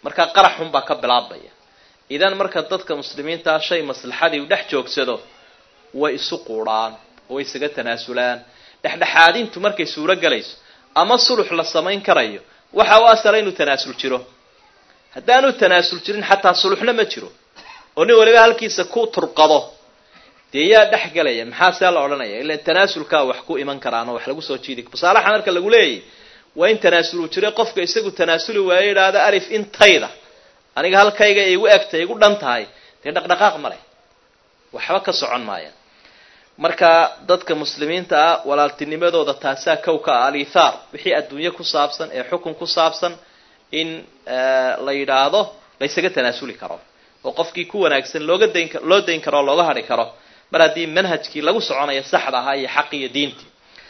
markaa qaraxun baa ka bilaabmaya idan marka dadka muslimiintaa shay maslaxadii u dhex joogsado way isu quudhaan oo way isaga tanaasulaan dhexdhexaadintu markay suuro gelayso ama sulux la samayn karayo waxa u asala inuu tanaasul jiro haddaanu tanaasul jirin xataa suluxna ma jiro oo nin waliba halkiisa ku turqado dee yaa dhex gelaya maxaa see la odhanaya ilan tanaasulkaa wax ku iman karaan oo wax lagu soo jiidi musaalaxa marka lagu leeyahy waa in tanaasul uu jiro qofka isagu tanaasuli waayo idhaahda alif intayda aniga halkayga igu egtay igu dhan tahay dee dhaqdhaqaaq ma leh waxba ka socon maaya marka dadka muslimiinta ah walaaltinimadooda taasaa kow ka ah alithaar wixii adduunye ku saabsan ee xukun ku saabsan in la yidhaahdo la ysaga tanaasuli karo oo qofkii ku wanaagsan looga dayn loo dayn karo oo looga hadhi karo mar haddii manhajkii lagu soconayo saxda ahaa iyo xaqi iyo diintii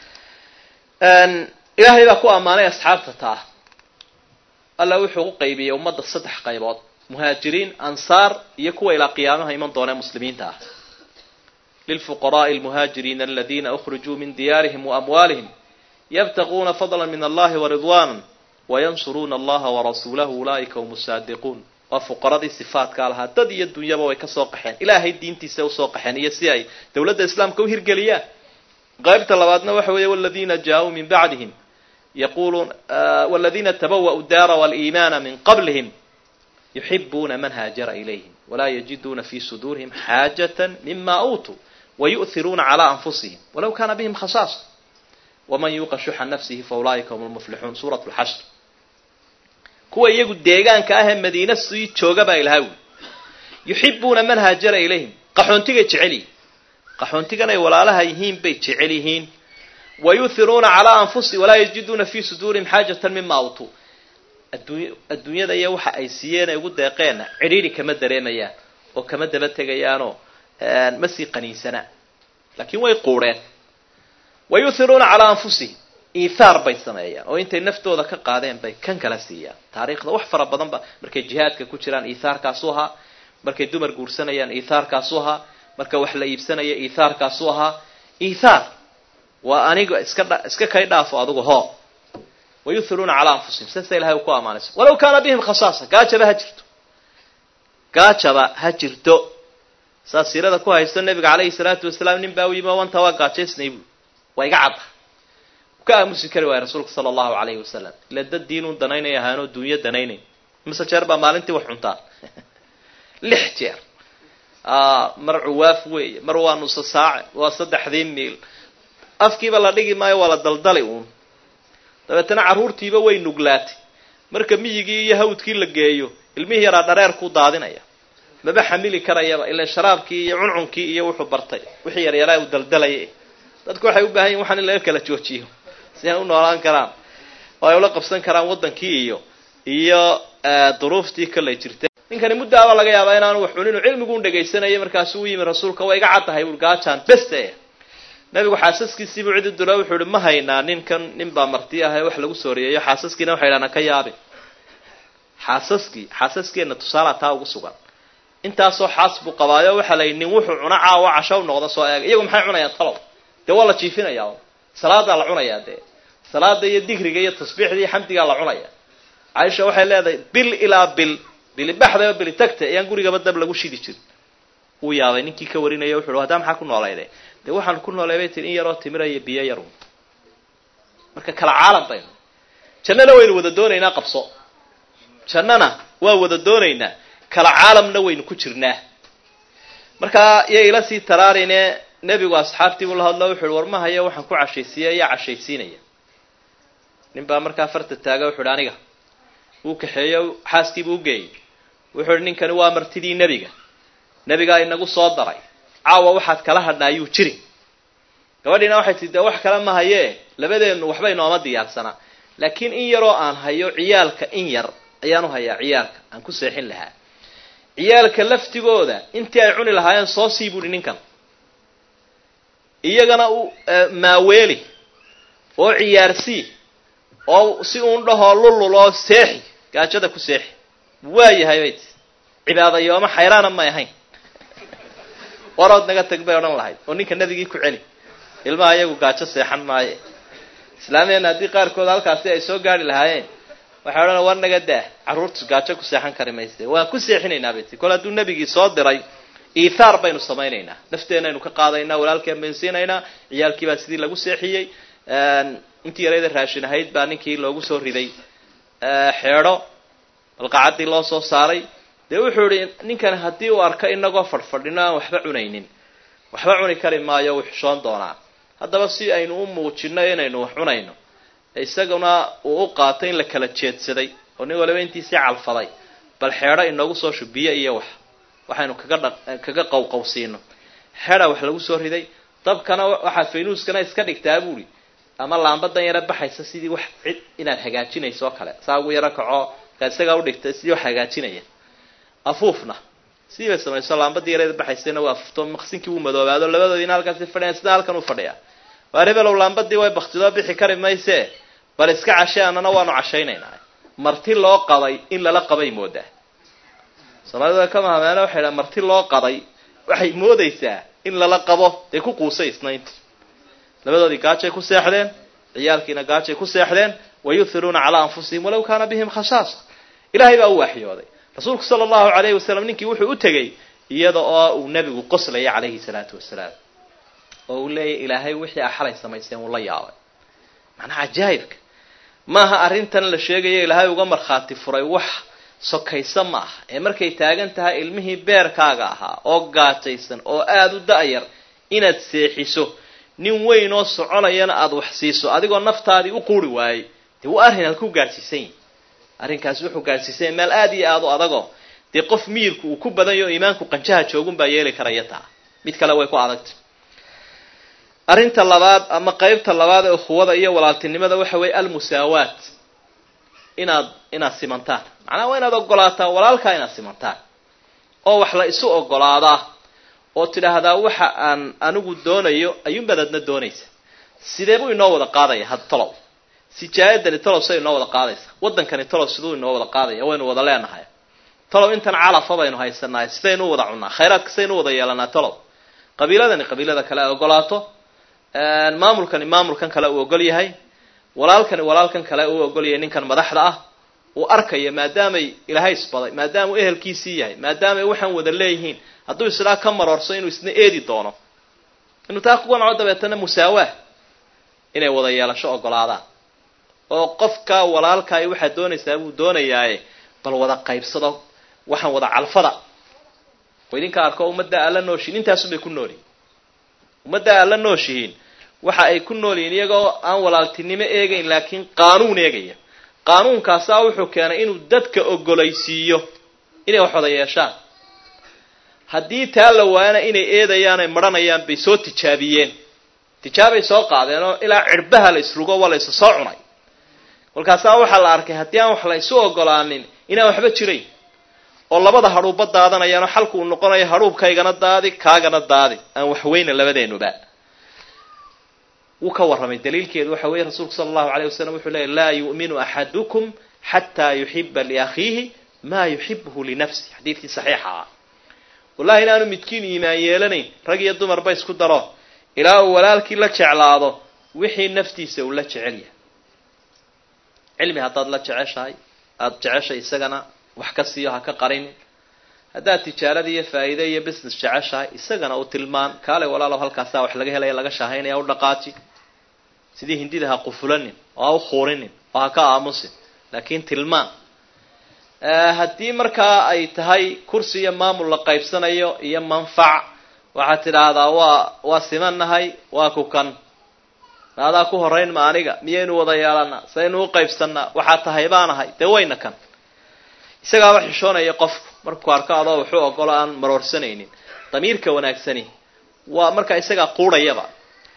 ilaahay baa ku ammaanay asxaabta taa alla wuxuu u qaybiyey ummadda saddex qaybood muhaajiriin ansaar iyo kuwa ilaa qiyaamaha iman doonee muslimiinta ah lilfuqaraءi almuhaajiriina aladina أkhrijuu min diyaarihim waamwaalihim yabtaquuna fadla min allahi waridwana wayansuruuna allaha warasuulahu ulaa'ika hum saadiquun waa fuqaradii sifaatkaa lahaa dad iyo dunyaba way kasoo qaxeen ilaahay diintiisa usoo qaxeen iyo si ay dowladda islaamka u hirgeliyaan qaybta labaadna waxa weeye wladina jaauu min bacdihim yaquluun wladina tabawa'u daara waliimaana min qablihim yuxibuuna man haajara ilayhim walaa yajiduuna fi suduurihim xaajata mima uutuu wayu'hiruuna calaa anfusihim walaw kana bihim khasaasa waman yuuqa shuxa nafsihi faulaa'ika hum lmuflixuun suurat lxashr kuwa iyagu deegaanka ah ee madiina sii jooga baa ilaha wi yuxibuuna man haajara ilayhim qaxoontigay jecel yihiin qaxoontigan ay walaalaha yihiin bay jecel yihiin wayuhiruuna calaa anfusihim walaa yajiduuna fi suduurihim xaajatan mima utuu adduunyada iyo waxa ay siiyeen ay ugu deeqeenna cidhiidhi kama dareemayaan oo kama daba tegayaanoo ma sii qaniinsana laakiin way quudheen wayuhiruuna calaa anfusihim iithaar bay sameeyaan oo intay naftooda ka qaadeen bay kan kala siiyaan taariikhda wax fara badan ba markay jihaadka ku jiraan iithaarkaasu ahaa markay dumar guursanayaan iithaarkaasu ahaa marka wax la iibsanaya iithaarkaasu ahaa iithaar waa aniga iska dha iska kay dhaafo adigu hoo wayuhiruuna calaa anfusihim saasa ilahay uu ku ammaanaysa walaw kaana bihim khasaasa gaajaba ha jirto gaajaba ha jirto saas siirada ku haysto nabiga calayhi salaatu wasalaam nin baa u yimi wanta waa gaajaysnay bu waa iga cadda ka aamusi kari waaya rasuulka sala allahu calayhi wasalam ila dad diinun danaynay ahaanoo duunyo danaynayn mise jeer baa maalintii wax cuntaa lix jeer mar cuwaaf weeye mar waa nusa saace waa saddexdii miil afkiiba la dhigi maayo waa la daldali uun dabeetana carruurtiiba way nuglaatay marka miyigii iyo hawdkii la geeyo ilmihii yaraa dhareer ku daadinaya maba xamili karayaba ilan sharaabkii iyo cuncunkii iyo wuxuu bartay wixii yaryaraa uu daldalaya dadku waxay u baahan yihin waxaan in laga kala joojiyo si ay u noolaan karaan oo ay ula qabsan karaan waddankii iyo iyo duruuftii kalay jirtay ninkani muddaaba laga yaabaa inaanu wax cunin cilmiguun dhegaysanaya markaasu u yimi rasuulka waa iga caddahay ul gaajaan beste nabigu xaasaskiisiibuu cidi dula wuxuu ihi ma haynaa ninkan nin baa marti ah ee wax lagu sooreeyeyo xaasaskiina waxay idhahnaa ka yaabi xaasaskii xaasaskeenna tusaalaa taa ugu sugan intaasoo xaas buu qabaayo waxaa la yidhi nin wuxuu cuna caawa casho u noqda soo eega iyagu maxay cunayaan talow dee waa la jiifinayaa salaadaa la cunayaa dee salaada iyo digriga iyo tasbiixda iyo xamdigaa la cunaya caaisha waxay leedahay bil ilaa bil bili baxdaba bili tagta ayaan gurigaba dab lagu shidi jirin uu yaabay ninkii ka warinaya wuxu uhi haddaa maxaa ku noolayde dee waxaan ku noolay bay tii in yaroo timira iyo biyo yarun marka kala caalam baynu jannana waynu wada doonaynaa qabso jannana waa wada doonaynaa kala caalamna waynu ku jirnaa markaa iyo ila sii taraarine nebigu asxaabtii buu la hadlo wuxu uhi war ma hayo waxaan ku cashaysiiya yaa cashaysiinaya nin baa markaa farta taaga wuxu uhi aniga wuu kaxeeyo xaaskiibuu ugeeyey wuxuu uhi ninkani waa martidii nebiga nebigaa inagu soo daray caawa waxaad kala hadhnaa yuu jiri gabadhiina waxay tii dee wax kale ma hayee labadeennu waxba inooma diyaarsanaa laakiin in yaroo aan hayo ciyaalka in yar ayaan u hayaa ciyaalka aan ku seexin lahaa ciyaalka laftigooda intii ay cuni lahaayeen soo sii buuhi ninkan iyagana u maaweeli oo ciyaarsii oo si uun dhahoo lulul oo seexi gaajada ku seexi waayahay bay ti cibaadayooma xayraana may ahayn warood naga tag bay odhan lahayd oo ninka nabigii ku celi ilmaha iyagu gaajo seexan maaye islaamiyana haddii qaarkood halkaasi ay soo gaari lahaayeen waxay odhana war naga daah carruurtu gaajo ku seexan kari mayse waan ku seexinaynaa bay tii kole hadduu nebigii soo diray iithaar baynu samaynaynaa nafteenaynu ka qaadaynaa walaalkeen baynu siinaynaa ciyaalkii baa sidii lagu seexiyey intii yarayda raashin ahayd baa ninkii loogu soo riday xeedho balqacaddii loo soo saaray dee wuxuu ihi ninkan haddii uu arko inagoo fadhfadhino aan waxba cunaynin waxba cuni kari maayo wuu xishoon doonaa haddaba si aynu u muujino inaynu wax cunayno isaguna uu u qaatay in la kala jeedsaday oo nin waliba intiisii calfaday bal xeedho inoogu soo shubiyo iyo wax waxaynu kaga dha kaga qawqawsiino xedha wax lagu soo riday dabkana waxaad faynuuskana iska dhigtaa buuri ama laambadan yara baxaysa sidii wax cid inaad hagaajinayso oo kale saa ugu yaro kaco markaad isagaa udhigtay sidii wax hagaajinaya afuufna sidii bay samayso laambadii yareeda baxaysayna waa afufto maqsinkii wuu madoobaado labadoodiina halkaasi fadhiyan sida halkan u fadhiya waa rebelow laambadii way baktidoo bixi kari mayse bal iska cashay annana waanu cashaynaynaa marti loo qaday in lala qabay moodaa soomaalida ka mahameene waxay dhaha marti loo qaday waxay moodaysaa in lala qabo dee ku quusay isnaynti labadoodii gaajay ku seexdeen ciyaalkiina gaajay ku seexdeen wayuhiruuna calaa anfusihim walaw kaana bihim khashaasa ilahay baa u waxyooday rasuulku sala allahu alayhi wasalam ninkii wuxuu u tegey iyada oo uu nebigu qoslaya calayhi salaatu wasalaam oo uu leeyahy ilaahay wixii a xalay samaysteen wuu la yaabay macnaha cajaa'ibka maaha arrintan la sheegayo ilaahay uga markhaati furay wax sokaysa ma aha ee markay taagan tahay ilmihii beerkaaga ahaa oo gaajaysan oo aada u da-yar inaad seexiso nin weyn oo soconayana aada wax siiso adigoo naftaadii u quuri waayey dee waa arrin aad ku gaadhsiisan yihin arrinkaasi wuxuu gaadhsiisanya meel aada iyo aada u adagoo dee qof miyirku uu ku badanyo o iimaanku qanjaha joogun baa yeeli karaya taa mid kale way ku adagtay arrinta labaad ama qeybta labaad ee ukhuwada iyo walaaltinimada waxa weeye almusaawaat inaad inaad simantaan macnaha waa inaad ogolaataa walaalkaa inaad simantaan oo wax la isu ogolaadaa oo tidhaahdaa waxa aan anigu doonayo ayuunbaad adna doonaysa sidee buu inoo wada qaadaya had tolow sijaayadani tolow say inoo wada qaadaysa waddankani tolow siduu inoo wada qaadaya waynu wada leenahay tolow intan calafa baynu haysanahay sidaynu u wada cunnaa khayraadka sidaynu u wada yeelanaa tolow qabiiladani qabiilada kale ay ogolaato maamulkani maamulkan kale uu ogol yahay walaalkani walaalkan kale uu ogol yahay ninkan madaxda ah uu arkaya maadaamay ilaahay isbaday maadaama uu ehelkiisii yahay maadaamay waxaan wada leeyihiin hadduu islaa ka maroorso inuu isna eedi doono inuu taa ku qanco dabeetana musaawaa inay wada yeelasho ogolaadaan oo qofka walaalkaay waxaad doonaysaa buu doonayaaye bal wada qaybsado waxaan wada calfada oo idinka arko ummadda aad la nooshihin intaasunbay ku noolyihin ummadda aad la nooshihiin waxa ay ku nool yihiin iyagoo aan walaaltinimo eegayn laakiin qaanuun eegaya qaanuunkaasaa wuxuu keenay inuu dadka ogolaysiiyo inay wax wada yeeshaan haddii taa la waayana inay eedayaan ay maranayaan bay soo tijaabiyeen tijaabay soo qaadeen oo ilaa cirbaha la isrugo waa la isa soo cunay kolkaasaa waxaa la arkay haddii aan wax la isu ogolaanin inaan waxba jirayn oo labada hadhuubba daadanayaanoo xalku uu noqonayo hadhuubkaygana daadi kaagana daadi aan waxweyna labadeenuba wuu ka warramay daliilkeedu waxa weeye rasuulku sala allahu alayh wasalam wuxuu leeyay laa yu'minu axadukum xataa yuxiba liakhiihi maa yuxibuhu linafsi xadiidkii saxiixa ah wallahi inaanu midkiin iimaan yeelanayn rag iyo dumarba isku daro ilaa uu walaalkii la jeclaado wixii naftiisa uu la jecel yahay cilmi haddaad la jeceshahay aada jeceshay isagana wax ka siiyo ha ka qarinin haddaad tijaarada iyo faa'iide iyo business jeceshahay isagana u tilmaan kaale walaalow halkaasaa wax laga helaya laga shaahaynaya u dhaqaaji sidii hindida ha qufulanin oo ha u khuurinin oo ha ka aamusin laakiin tilmaan haddii markaa ay tahay kursi iyo maamul la qaybsanayo iyo manfac waxaad tidhaahdaa waa waa simannahay waa ku kan maadaa ku horayn ma aniga miyaynu wada yeelanaa saynu u qaybsanaa waxaa tahay baanahay dee wayna kan isagaaba xishoonaya qofku markuu arko adoo wuxuu ogolo aan maroorsanaynin damiirka wanaagsani waa markaa isagaa quudhayaba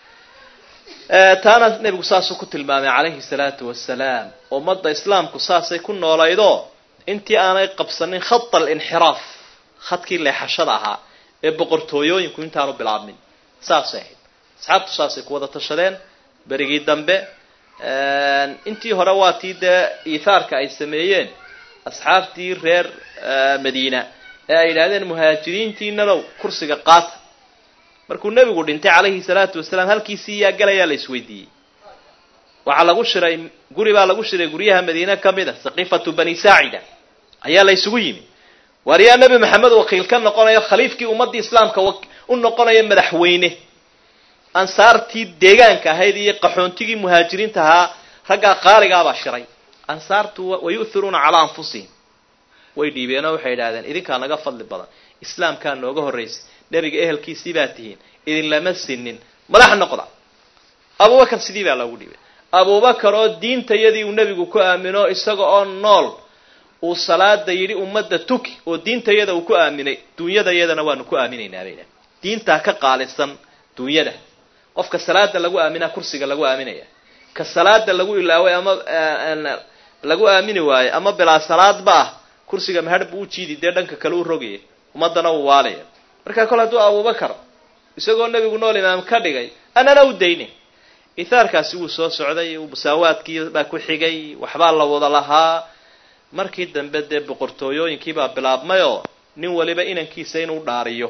taana nebigu saasuu ku tilmaamay calayhi salaatu wasalaam ummadda islaamku saasay ku noolaydoo intii aanay qabsanin khata alinxiraaf khadkii leexashada ahaa ee boqortooyooyinku intaanu bilaabmin saasay ahayd asxaabtu saasay ku wada tashadeen berigii dambe intii hore waa tii dee iithaarka ay sameeyeen asxaabtii reer madiina ee ay yidhahdeen muhaajiriintiinanow kursiga qaata markuu nebigu dhintay calayhi salaatu wasalaam halkiisii yaa galayaa la isweydiiyey waxaa lagu shiray guri baa lagu shiray guryaha madiine ka mid a saqiifatu bani saacida ayaa la ysugu yimi waar yaa nebi maxamed wakiil ka noqonayo khaliifkii ummaddii islaamka u noqonayo madaxweyne ansaartii deegaanka ahayd iyo qaxoontigii muhaajiriinta ahaa raggaa qaaligaabaa shiray ansaartu wayu'thiruuna calaa anfusihim way dhiibeenoo waxay idhahdeen idinkaa naga fadli badan islaamkaa nooga horraysay nebiga ehelkiisii baa tihiin idinlama sinin madax noqda abubakar sidii baa loogu dhiibay abubakar oo diintayadii uu nebigu ku aamino isaga oo nool uu salaada yidhi ummadda tuki oo diintayada uu ku aaminay duunyadayadana waanu ku aaminaynaa bay idhahdeen diintaa ka qaalisan duunyada qofka salaada lagu aaminaa kursiga lagu aaminaya ka salaada lagu ilaaway ama lagu aamini waayo ama bilaa salaadba ah kursiga mahadh buu u jiidi dee dhanka kale u rogaya ummadana uu waalaya markaa kole hadduu abubakar isagoo nebigu nool imaam ka dhigay anana u dayne ithaarkaasi wuu soo socday musaawaadkii baa ku xigay waxbaa la wada lahaa markii dambe dee boqortooyooyinkiibaa bilaabmayoo nin waliba inankiisa inuu dhaariyo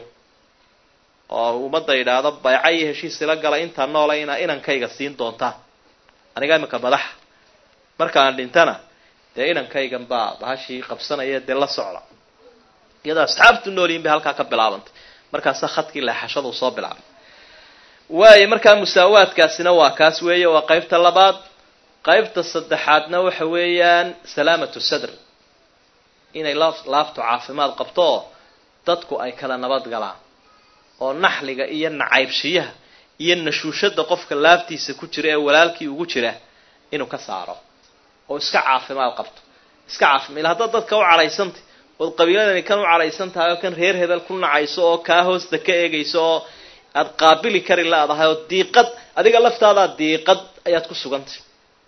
oo ummadda yidhaahdo bayca iyo heshiis ila gala intaa noola inaa inankayga siin doontaan aniga iminka madaxa markaan dhintana dee inankaygan baa bahashii qabsanaya dee la socda iyadoo asxaabtu noolyihin bay halkaa ka bilaabantay markaasa khadkii leexashadu soo bilaabay waayo markaa musaawaadkaasina waa kaas weeye waa qaybta labaad qaybta saddexaadna waxa weeyaan salaamatu sadr inay laaftu caafimaad qabto oo dadku ay kala nabad galaan oo naxliga iyo nacaybshiyaha iyo nashuushada qofka laaftiisa ku jira ee walaalkii ugu jira inuu ka saaro oo iska caafimaad qabto iska caafima ila haddaad dadka u cadhaysantay ood qabiiladani kan u cadhaysan tahay oo kan reer hebel ku nacayso oo kaa hoosta ka eegayso oo aada qaabili kari laadahay oo diiqad adiga laftaadaa diiqad ayaad ku sugantay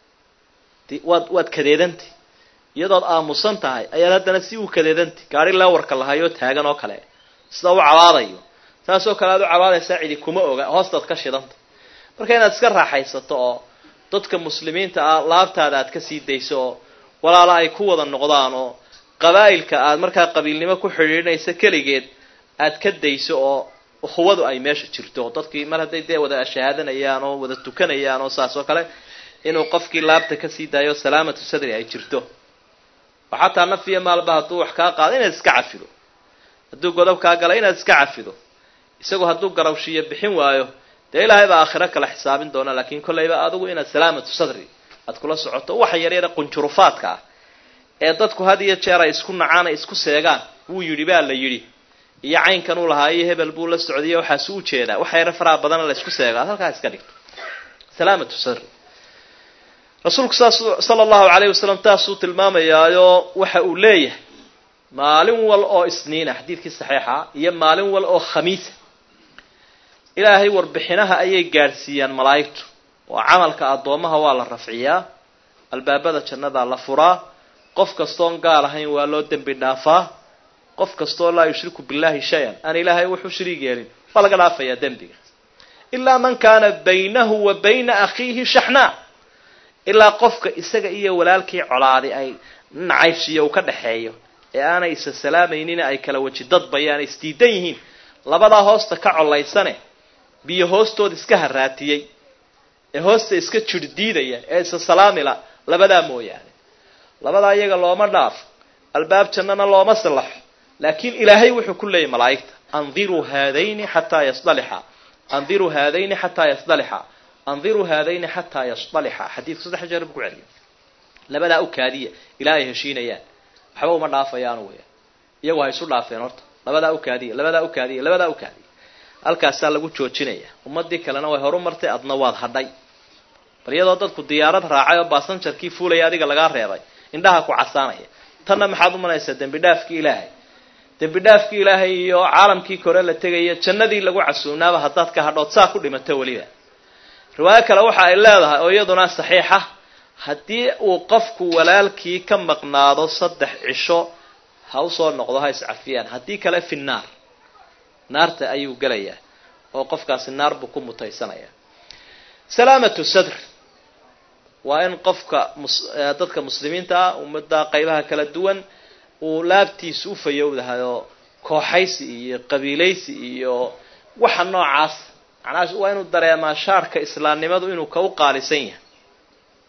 waad waad kadeedantay iyadood aamusan tahay ayaad haddana si uu kadeedantay gaari leewarka lahayoo taagan oo kale sida u cabaadayo saasoo kale aad u cabaadaysaa cidi kuma oga hoostaad ka shidanta marka inaad iska raaxaysato oo dadka muslimiinta ah laabtaada aad ka sii dayso oo walaala ay ku wada noqdaan oo qabaa'ilka aad markaa qabiilnimo ku xidhiidhinaysa keligeed aad ka dayso oo ukhuwadu ay meesha jirto oo dadkii mar hadday dee wada shahaadanayaan oo wada tukanayaan oo saas oo kale inuu qofkii laabta kasii daayo salaamatu sadri ay jirto oo xataa nafiya maalba hadduu wax kaa qaado inaad iska cafido hadduu godob kaa gala inaad iska cafido isagu hadduu garawshiyo bixin waayo dee ilaahay baa aakhiro kala xisaabin doona laakiin kollayba adigu inaad salaamatu sadri aad kula socoto waxa yaryara qunjurufaadka ah ee dadku had iyo jeer ay isku nacaan ay isku seegaan wuu yidhi baa la yidhi iyo caynkan uu lahaa iyo hebel buu la socdaiyo waxaasu u jeedaa waxa yara faraha badana la isku seegaa halkaa iska dhigto salaamatu sadri rasuulku saas sala allahu alayhi wasalam taasuu tilmaamayaayo waxa uu leeyahay maalin wal oo isniina xadiidkii saxiixa iyo maalin wal oo khamiisa ilaahay warbixinaha ayay gaadhsiiyaan malaa'igtu oo camalka addoomaha waa la rafciyaa albaabada jannadaa la furaa qof kastoon gaal ahayn waa loo dembi dhaafaa qof kastoo laa yushriku billahi shay-an aan ilaahay wuxuu shariig yeelin waa laga dhaafayaa dembiga ilaa man kaana baynahu wa bayna akhiihi shaxnaa ilaa qofka isaga iyo walaalkii colaadi ay nacaybshiyo uu ka dhaxeeyo ee aanay isa salaamaynin ay kala weji dadbayaan isdiidan yihiin labadaa hoosta ka colaysane biyo hoostood iska haraatiyey ee hoosta iska jirhdiidaya ee isa salaamila labadaa mooyaane labadaa iyaga looma dhaafo albaab jannana looma sallaxo laakiin ilaahay wuxuu ku leeyahy malaa'igta andiruu haadayni xataa yasdalixa andiruu haadayni xataa yasdalixa andiruu haadayni xataa yasdalixa xadiidku saddex jeer buu ku celiya labadaa u kaadiya ilaa ay heshiinayaan waxba uma dhaafayaan weya iyagu ha isu dhaafeen horta labadaa u kaadiya labadaa u kaadiya labadaa u kaadiya halkaasaa lagu joojinaya ummadii kalena way horu martay adna waad hadhay bal iyadoo dadku diyaarad raacay oo baasanjarkii fuulaya adiga lagaa reebay indhaha ku casaanaya tanna maxaad umanaysaa dembi dhaafkii ilaahay dembi dhaafkii ilaahay iyo caalamkii kore la tegaya jannadii lagu casuunaaba haddaad ka hadhood saa ku dhimato weliba riwaayo kale waxa ay leedahay oo iyaduna saxiixa haddii uu qofku walaalkii ka maqnaado saddex cisho ha usoo noqdo ha iscafiyaan haddii kale fi naar naarta ayuu gelayaa oo qofkaasi naar buu ku mutaysanaya salaamatu sadr waa in qofka dadka muslimiinta ah ummadda qaybaha kala duwan uu laabtiisa u fayowdahay oo kooxaysi iyo qabiilaysi iyo waxa noocaas macnaha waa inuu dareemaa shaarka islaamnimadu inuu ka u qaalisan yahay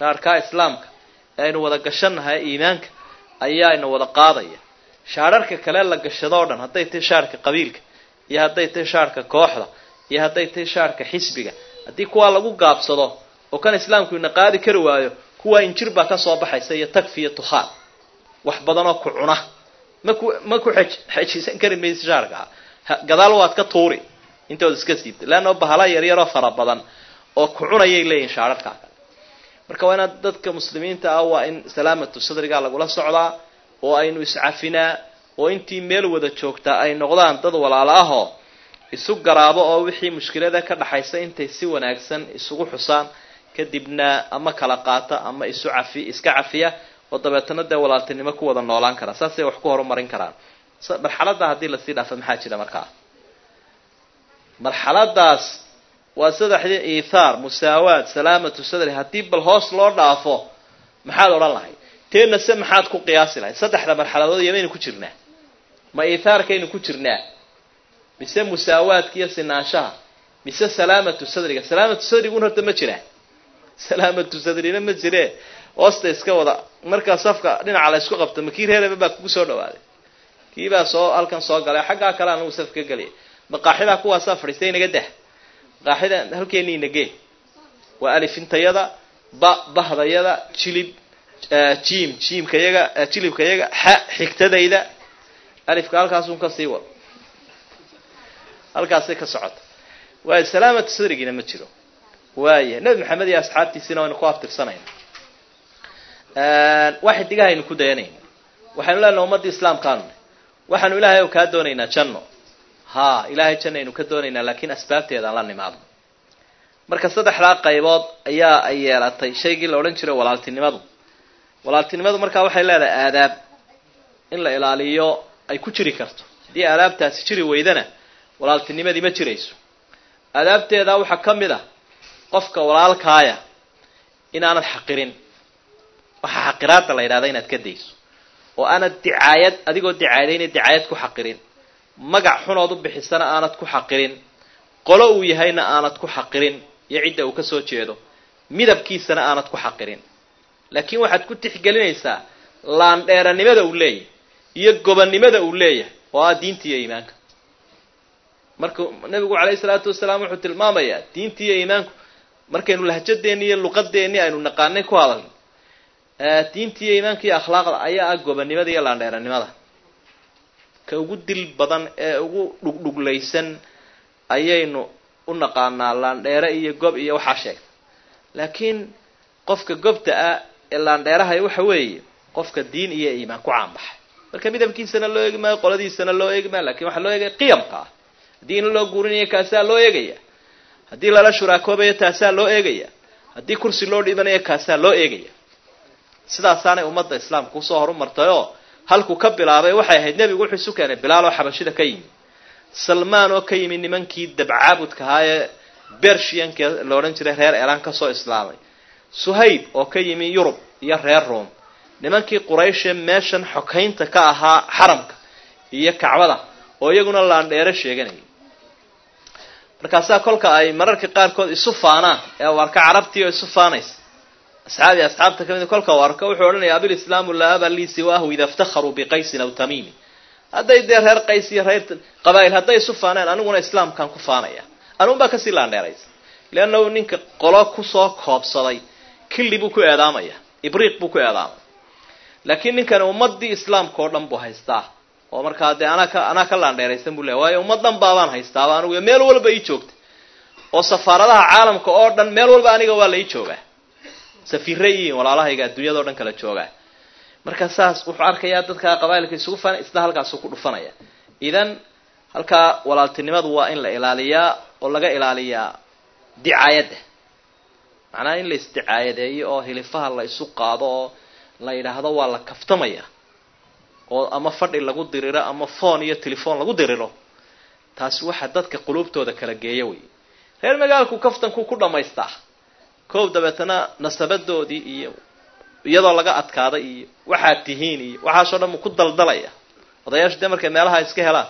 shaarkaa islaamka ee aynu wada gashannahay iimaanka ayaa ina wada qaadaya shaararka kale la gashado o dhan hadday tahay shaarka qabiilka iyo hadday tahay shaarka kooxda iyo hadday tahay shaarka xisbiga haddii kuwaa lagu gaabsado oo kan islaamku ina qaadi kari waayo kuwaa injir baa ka soo baxaysa iyo tagfi iyo tukhaan wax badanoo ku cuna ma ku ma ku xej xejisan kari maysa shaarkaa gadaal waad ka tuuri intood iska siibta leanna bahala yaryaroo fara badan oo ku cunayay leeyihin shaararkaa kale marka waa inaad dadka muslimiinta ah waa in salaamatu sadrigaa lagula socdaa oo aynu iscafinaa oo intii meel wada joogtaa ay noqdaan dad walaalo ahoo isu garaabo oo wixii mushkilada ka dhaxaysa intay si wanaagsan isugu xusaan kadibna ama kala qaata ama isu cafi iska cafiya oo dabeetana dee walaaltinimo ku wada noolaan karaa saasay wax ku horumarin karaan marxaladda haddii lasii dhaafa maxaa jira markaa marxaladaas waa saddexdii iithaar musaawaad salaamatu sadri haddii bal hoos loo dhaafo maxaad odhan lahayd teena se maxaad ku qiyaasi lahayd saddexda marxaladood yamaynu ku jirnaa ma iithaarkaynu ku jirnaa mise musaawaadka iyo sinaanshaha mise salaamatu sadriga salaamatu sadriguna horta ma jiraa salaamatu sadrina ma jiree hoosta iska wada markaa safka dhinaca la isku qabto makii reereba baa kugu soo dhawaaday kiibaa soo halkan soo galay xaggaa kale anagu saf ka geliyay maqaaxidaa kuwaasaa fadhiistay inaga dah maqaaxida halkeeni inagee waa alifintayada ba bahdayada jilib jiim jiimkayaga jilibkayaga xa xigtadayda alifka halkaasun ka sii wado halkaasay ka socota waayo salaamatu sadrigiina ma jiro waaya nebi maxamed iyo asxaabtiisina waynu ku abtirsanayna wax xidigahaynu ku dayanayna waxaynu leenaha ummadda islaamkaanu waxaanu ilaahay o kaa doonaynaa janno ha ilaahay janno aynu ka doonaynaa laakiin asbaabteedaan la nimaadno marka saddexdaa qaybood ayaa ay yeelatay shaygii la odhan jiray walaaltinimadu walaaltinimadu markaa waxay leedahay aadaab in la ilaaliyo ay ku jiri karto haddii aadaabtaasi jiri weydana walaaltinimadii ma jirayso aadaabteeda waxaa ka mid ah qofka walaalkaaya inaanad xaqirin waxaa xaqiraada la yidhahda inaad ka dayso oo aanad dicaayad adigoo dicaayadayna dicaayad ku xaqirin magac xunood u bixisana aanad ku xaqirin qolo uu yahayna aanad ku xaqirin iyo cidda uu ka soo jeedo midabkiisana aanad ku xaqirin laakiin waxaad ku tixgelinaysaa laandheeranimada uu leeyahay iyo gobonnimada uu leeyahay oo ah diinta iyo iimaanka marka nabigu calayhi salaatu wasalaam wuxuu tilmaamayaa diinta iyo iimaanku markaynu lahjadeenni iyo luqadeenni aynu naqaanay ku hadalno diinta iyo iimaanka iyo akhlaaqda ayaa ah gobonnimada iyo laandheeranimada ka ugu dil badan ee ugu dhugdhuglaysan ayaynu u naqaanaa laandheere iyo gob iyo waxaa sheegta laakiin qofka gobta ah ee laandheerahay waxa weeye qofka diin iyo iimaan ku caanbaxay marka midabkiisana loo eegi maayo qoladiisana loo eegi maayo lakin waxaa loo eegaya qiyamka ah haddii in loo guurinayo kaasaa loo eegaya haddii lala shuraakoobayo taasaa loo eegaya haddii kursi loo dhibanayo kaasaa loo eegaya sidaasaanay ummadda islaamka usoo horumartay oo halku ka bilaabay waxay ahayd nebigu wuxuu isu keenay bilaal oo xabashida ka yimi salmaan oo ka yimi nimankii dabcaabudka ahaa ee bershiyanka la odhan jiray reer elan kasoo islaamay suhayb oo ka yimi yurub iyo reer room nimankii qurayshe meeshan xokaynta ka ahaa xaramka iyo kacbada oo iyaguna laandheero sheeganayay markaasaa kolka ay mararka qaarkood isu faanaan ee u arka carabtii oo isu faanaysa asxaabi asxaabta kamid kolka u arko wuxuu odhanaya abilislaamu laa aba lii siwaahu ida iftakharuu biqaysin aw tamiimi hadday dee reer qays iyo reer qabaa'il hadday isu faaneen aniguna islaamkaan ku faanaya anuun baa kasii laandheeraysa leannahu ninka qolo kusoo koobsaday killi buu ku eedaamaya ibriiq buu ku eedaamaya laakiin ninkani ummadii islaamka oo dhan buu haystaa oo markaa dee anaa ka anaa ka laandheeraysan buu leey waayo ummad dhan baabaan haystaaba anigu meel walba ii joogta oo safaaradaha caalamka oo dhan meel walba aniga waa la ii joogaa safiirra yihiin walaalahayga adduunyada o dhan kala joogaa marka saas wuxuu arkayaa dadka qabailka isugu faana isla halkaasuu ku dhufanaya idan halkaa walaaltinimadu waa in la ilaaliyaa oo laga ilaaliyaa dicaayadda macnaha in la isdicaayadeeyo oo hilifaha la isu qaado oo la yidhaahdo waa la kaftamaya oo ama fadhi lagu diriro ama phone iyo telefon lagu diriro taasi waxaa dadka quluubtooda kala geeya wey reer magaalku kaftanku ku dhamaystaa koob dabeetana nasabadoodii iyo iyadoo laga adkaaday iyo waxaad tihiin iyo waxaasoo dhan ku daldalaya odayaashu dee markay meelaha iska helaan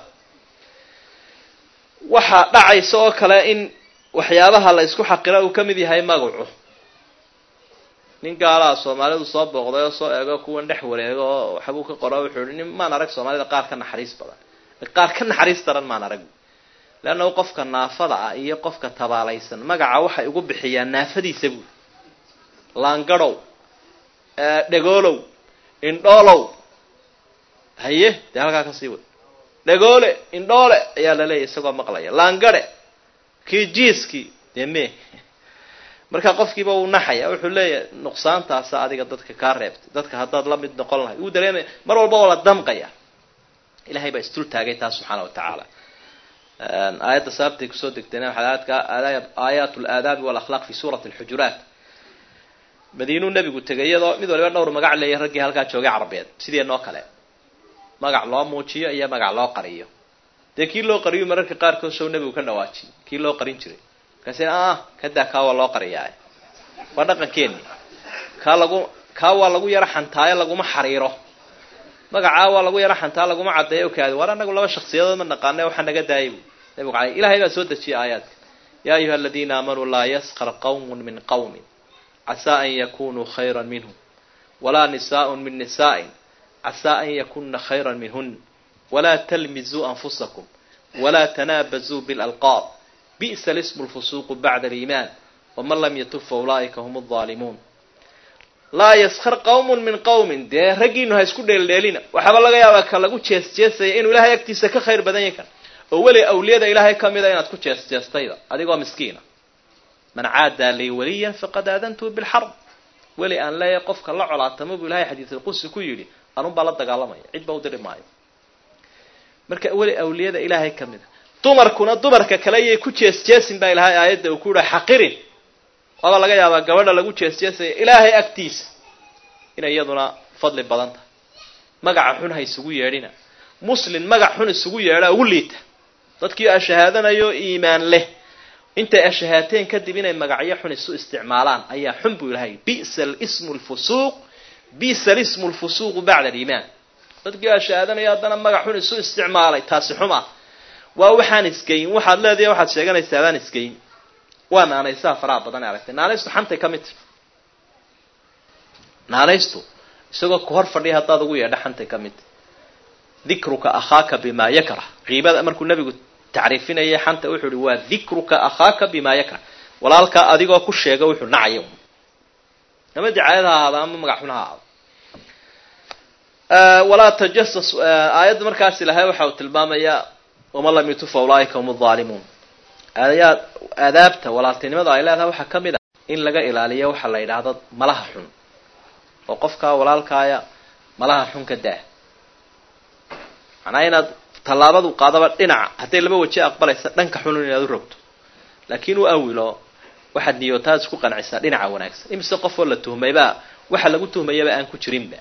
waxaa dhacaysa oo kale in waxyaabaha la isku xaqira uu ka mid yahay magacu nin gaalaha soomaalidu soo booqday oo soo eego kuwan dhex wareego oo waxbuu ka qora wuxuu ihi nin maan arag soomaalida qaar ka naxariis badan qaar ka naxariis daran maan arag leanna qofka naafada ah iyo qofka tabaalaysan magaca waxay ugu bixiyaan naafadiisa buui laangadhow dhegoolow indhoolow haye dee halkaa kasii wad dhegoole indhoole ayaa la leeyahy isagoo maqlaya laangadhe kii jiiskii dee me marka qofkiiba uu naxaya wuxuu leeyahay nuqsaantaasa adiga dadka kaa reebtay dadka haddaad la mid noqon lahay uu dareemaya mar walba waa la damqaya ilahay baa isdul taagay taas subxaana wa tacaala aayadda sababtay kusoo degtayna waxaa aayaat laadaabi walakhlaaq fi suurati alxujuraat madiinuu nebigu tegay iyadoo mid waliba dhowr magac leeya raggii halkaa joogay carabeed sideenoo kale magac loo muujiyo iyo magac loo qariyo dee kii loo qariyo mararka qaarkood sow nebigu ka dhawaajiy kii loo qarin jiray markaasi ah kadaa kaa waa loo qariyaa waa dhaqankeeni kaa lagu kaa waa lagu yaro xantaayo laguma xariiro magacaa waa lagu yaro xantaa laguma caddeeyo kaadi war anagu laba shaksiyadood ma naqaane waxaa naga daayay bu nabigu alay ilahay baa soo dejiyay aayaadka yaa ayuha aladiina aamanuu laa yaskar qawmun min qawmin casaa an yakunuu khayra minhum walaa nisaaءun min nisaaءin casaa an yakuna khayra minhun walaa talmizuu anfusakum walaa tanaabazuu bilalqaab bi'sa lismu lfusuuqu bacda aliimaan waman lam yatub fa ulaa'ika hum alظaalimuun laa yaskar qawmun min qawmin dee raggiinu ha isku dheeldheelina waxaaba laga yaabaa ka lagu jees jeesaya inuu ilahay agtiisa ka khayr badan yahy kan oo weli awliyada ilaahay ka mida inaad ku jees jeestayda adigoo miskiina man caadaa lii waliyan faqad aadantuu bilxarb weli aan leeyahay qofka la colaatamo buu ilahay xadiisulqudsi ku yidhi anun baa la dagaalamaya cid ba u diri maayo marka weli awliyada ilaahay ka mida dumarkuna dumarka kale yay ku jees jeesin baa ilahay aayadda uu ku yihi xaqirin waaba laga yaabaa gabadha lagu jees jeesaya ilaahay agtiisa inay iyaduna fadli badan tahay magaca xun ha isugu yeedhina muslin magac xun isugu yeedhaa ugu liita dadkii ashahaadanayo iimaan leh intay ashahaateen kadib inay magacyo xun isu isticmaalaan ayaa xun buu ilahay bisa lismu lfusuuq bisa lismu lfusuuqu bacda aliimaan dadkii ashahaadanayo haddana magac xun isu isticmaalay taasi xum ah waa waxaan isgeyn waxaad leedahay waxaad sheeganaysaa adaan isgeyn waa naanaysaha faraha badan ee aragtay naanaystu xantay ka mid tahy naanaystu isagoo ku hor fadhiya haddaad ugu yeedha xantay ka mid tahy dikruka akhaaka bimaa yakrah qiibada markuu nabigu tacriifinayay xanta wuxuu ihi waa dikruka akhaaka bimaa yakrah walaalkaa adigoo ku sheega wuxuu nacayo ama dicaayad ha ahaado ama magac xun ha ahaado walaa tajasas aayadda markaas ilahay waxa uu tilmaamayaa waman lam yutu fa ulaaika hum alظaalimuun aayaad aadaabta walaaltinimada ay leedahay waxaa ka mid ah in laga ilaaliyo waxa la yidhaahdo malaha xun oo qofkaa walaalkaaya malaha xun ka daa macnaa inaad tallaabadu qaadaba dhinaca hadday laba waje aqbalaysa dhanka xunun inaad u rogto laakiin u awilo waxaad niyootaad isku qancisaa dhinaca wanaagsan imise qofoo la tuhmaybaa waxa lagu tuhmayaba aan ku jirinba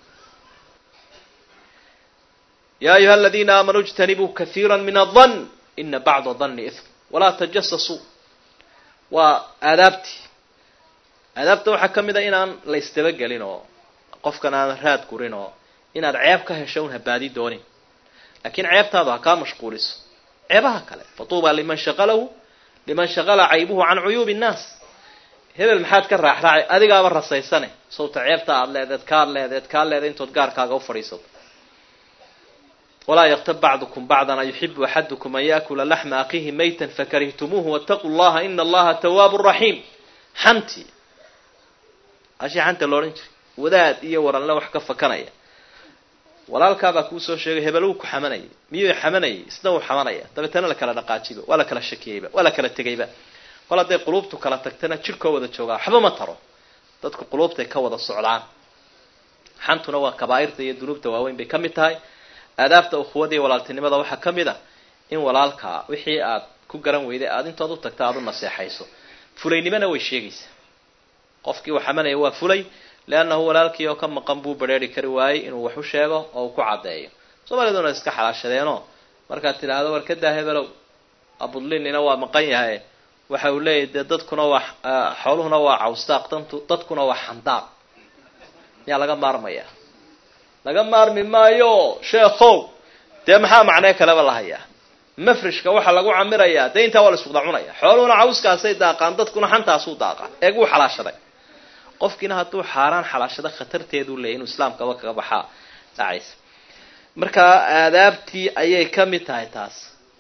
ya ayuha aladiina aamanuu ijtanibuu kahiira min adan ina bacda danni ithm walaa tajasasuu waa aadaabtii aadaabta waxaa ka mid a inaan la isdabagelin oo qofkan aan raad gurin oo inaad ceeb ka hesho un habaadi doonin laakiin ceebtaadu ha kaa mashquuliso ceebaha kale fatuuba liman shaqalahu liman shaqala caybuhu can cuyuubi innaas hebel maxaad ka raaxraacay adigaaba rasaysane sawta ceebta aad leedeed kaad leedeed kaa leeday intood gaarkaaga u fadhiisato walaa yaktab bacdukum bacdan ayuxibu axadukum an yaakula laxma akiihi maytan fakarihtumuuhu waataquu llaha ina allaha tawaabu raxiim xanti ashii xanta loodhan jiray wadaad iyo waranle wax ka fakanaya walaalkaabaa kuu soo sheegay hebel wuu ku xamanayay miyuu xamanayay isna wuu xamanaya dabeetana la kala dhaqaajiba waa la kala shakiyeyba waa la kala tegayba kol hadday quluubtu kala tagtana jirkoo wada joogaa waxba ma taro dadku quluubtay ka wada socdaan xantuna waa kabaa'irta iyo dunuubta waaweyn bay ka mid tahay aadaabta ukhuwada iyo walaaltinimada waxaa ka mid ah in walaalkaa wixii aad ku garan weyday aada intood u tagta aada u naseexayso fulaynimona way sheegaysaa qofkii uu xamanaya waa fulay leannahu walaalkii oo ka maqan buu bareeri kari waayey inuu wax u sheego oo uu ku caddeeyo soomaaliduna iska xalaashadeenoo markaad tidhaahdo war kadaa hebelow abudlinina waa maqan yahay waxa uu leeyahy dee dadkuna waa xooluhuna waa cawstaaq dantu dadkuna waa xandaaq miyaa laga maarmaya laga maarmi maayo sheekhow dee maxaa macnee kaleba la hayaa mafrishka waxaa lagu camirayaa dee intaa waa la iskuda cunaya xooluhuna cawskaasay daaqaan dadkuna xantaasuu daaqaan eeg wuu xalaashaday qofkiina hadduu xaaraan xalaashado khatarteeduu leeyay inuu islaamkaba kaga baxaa dhacaysa marka aadaabtii ayay ka mid tahay taas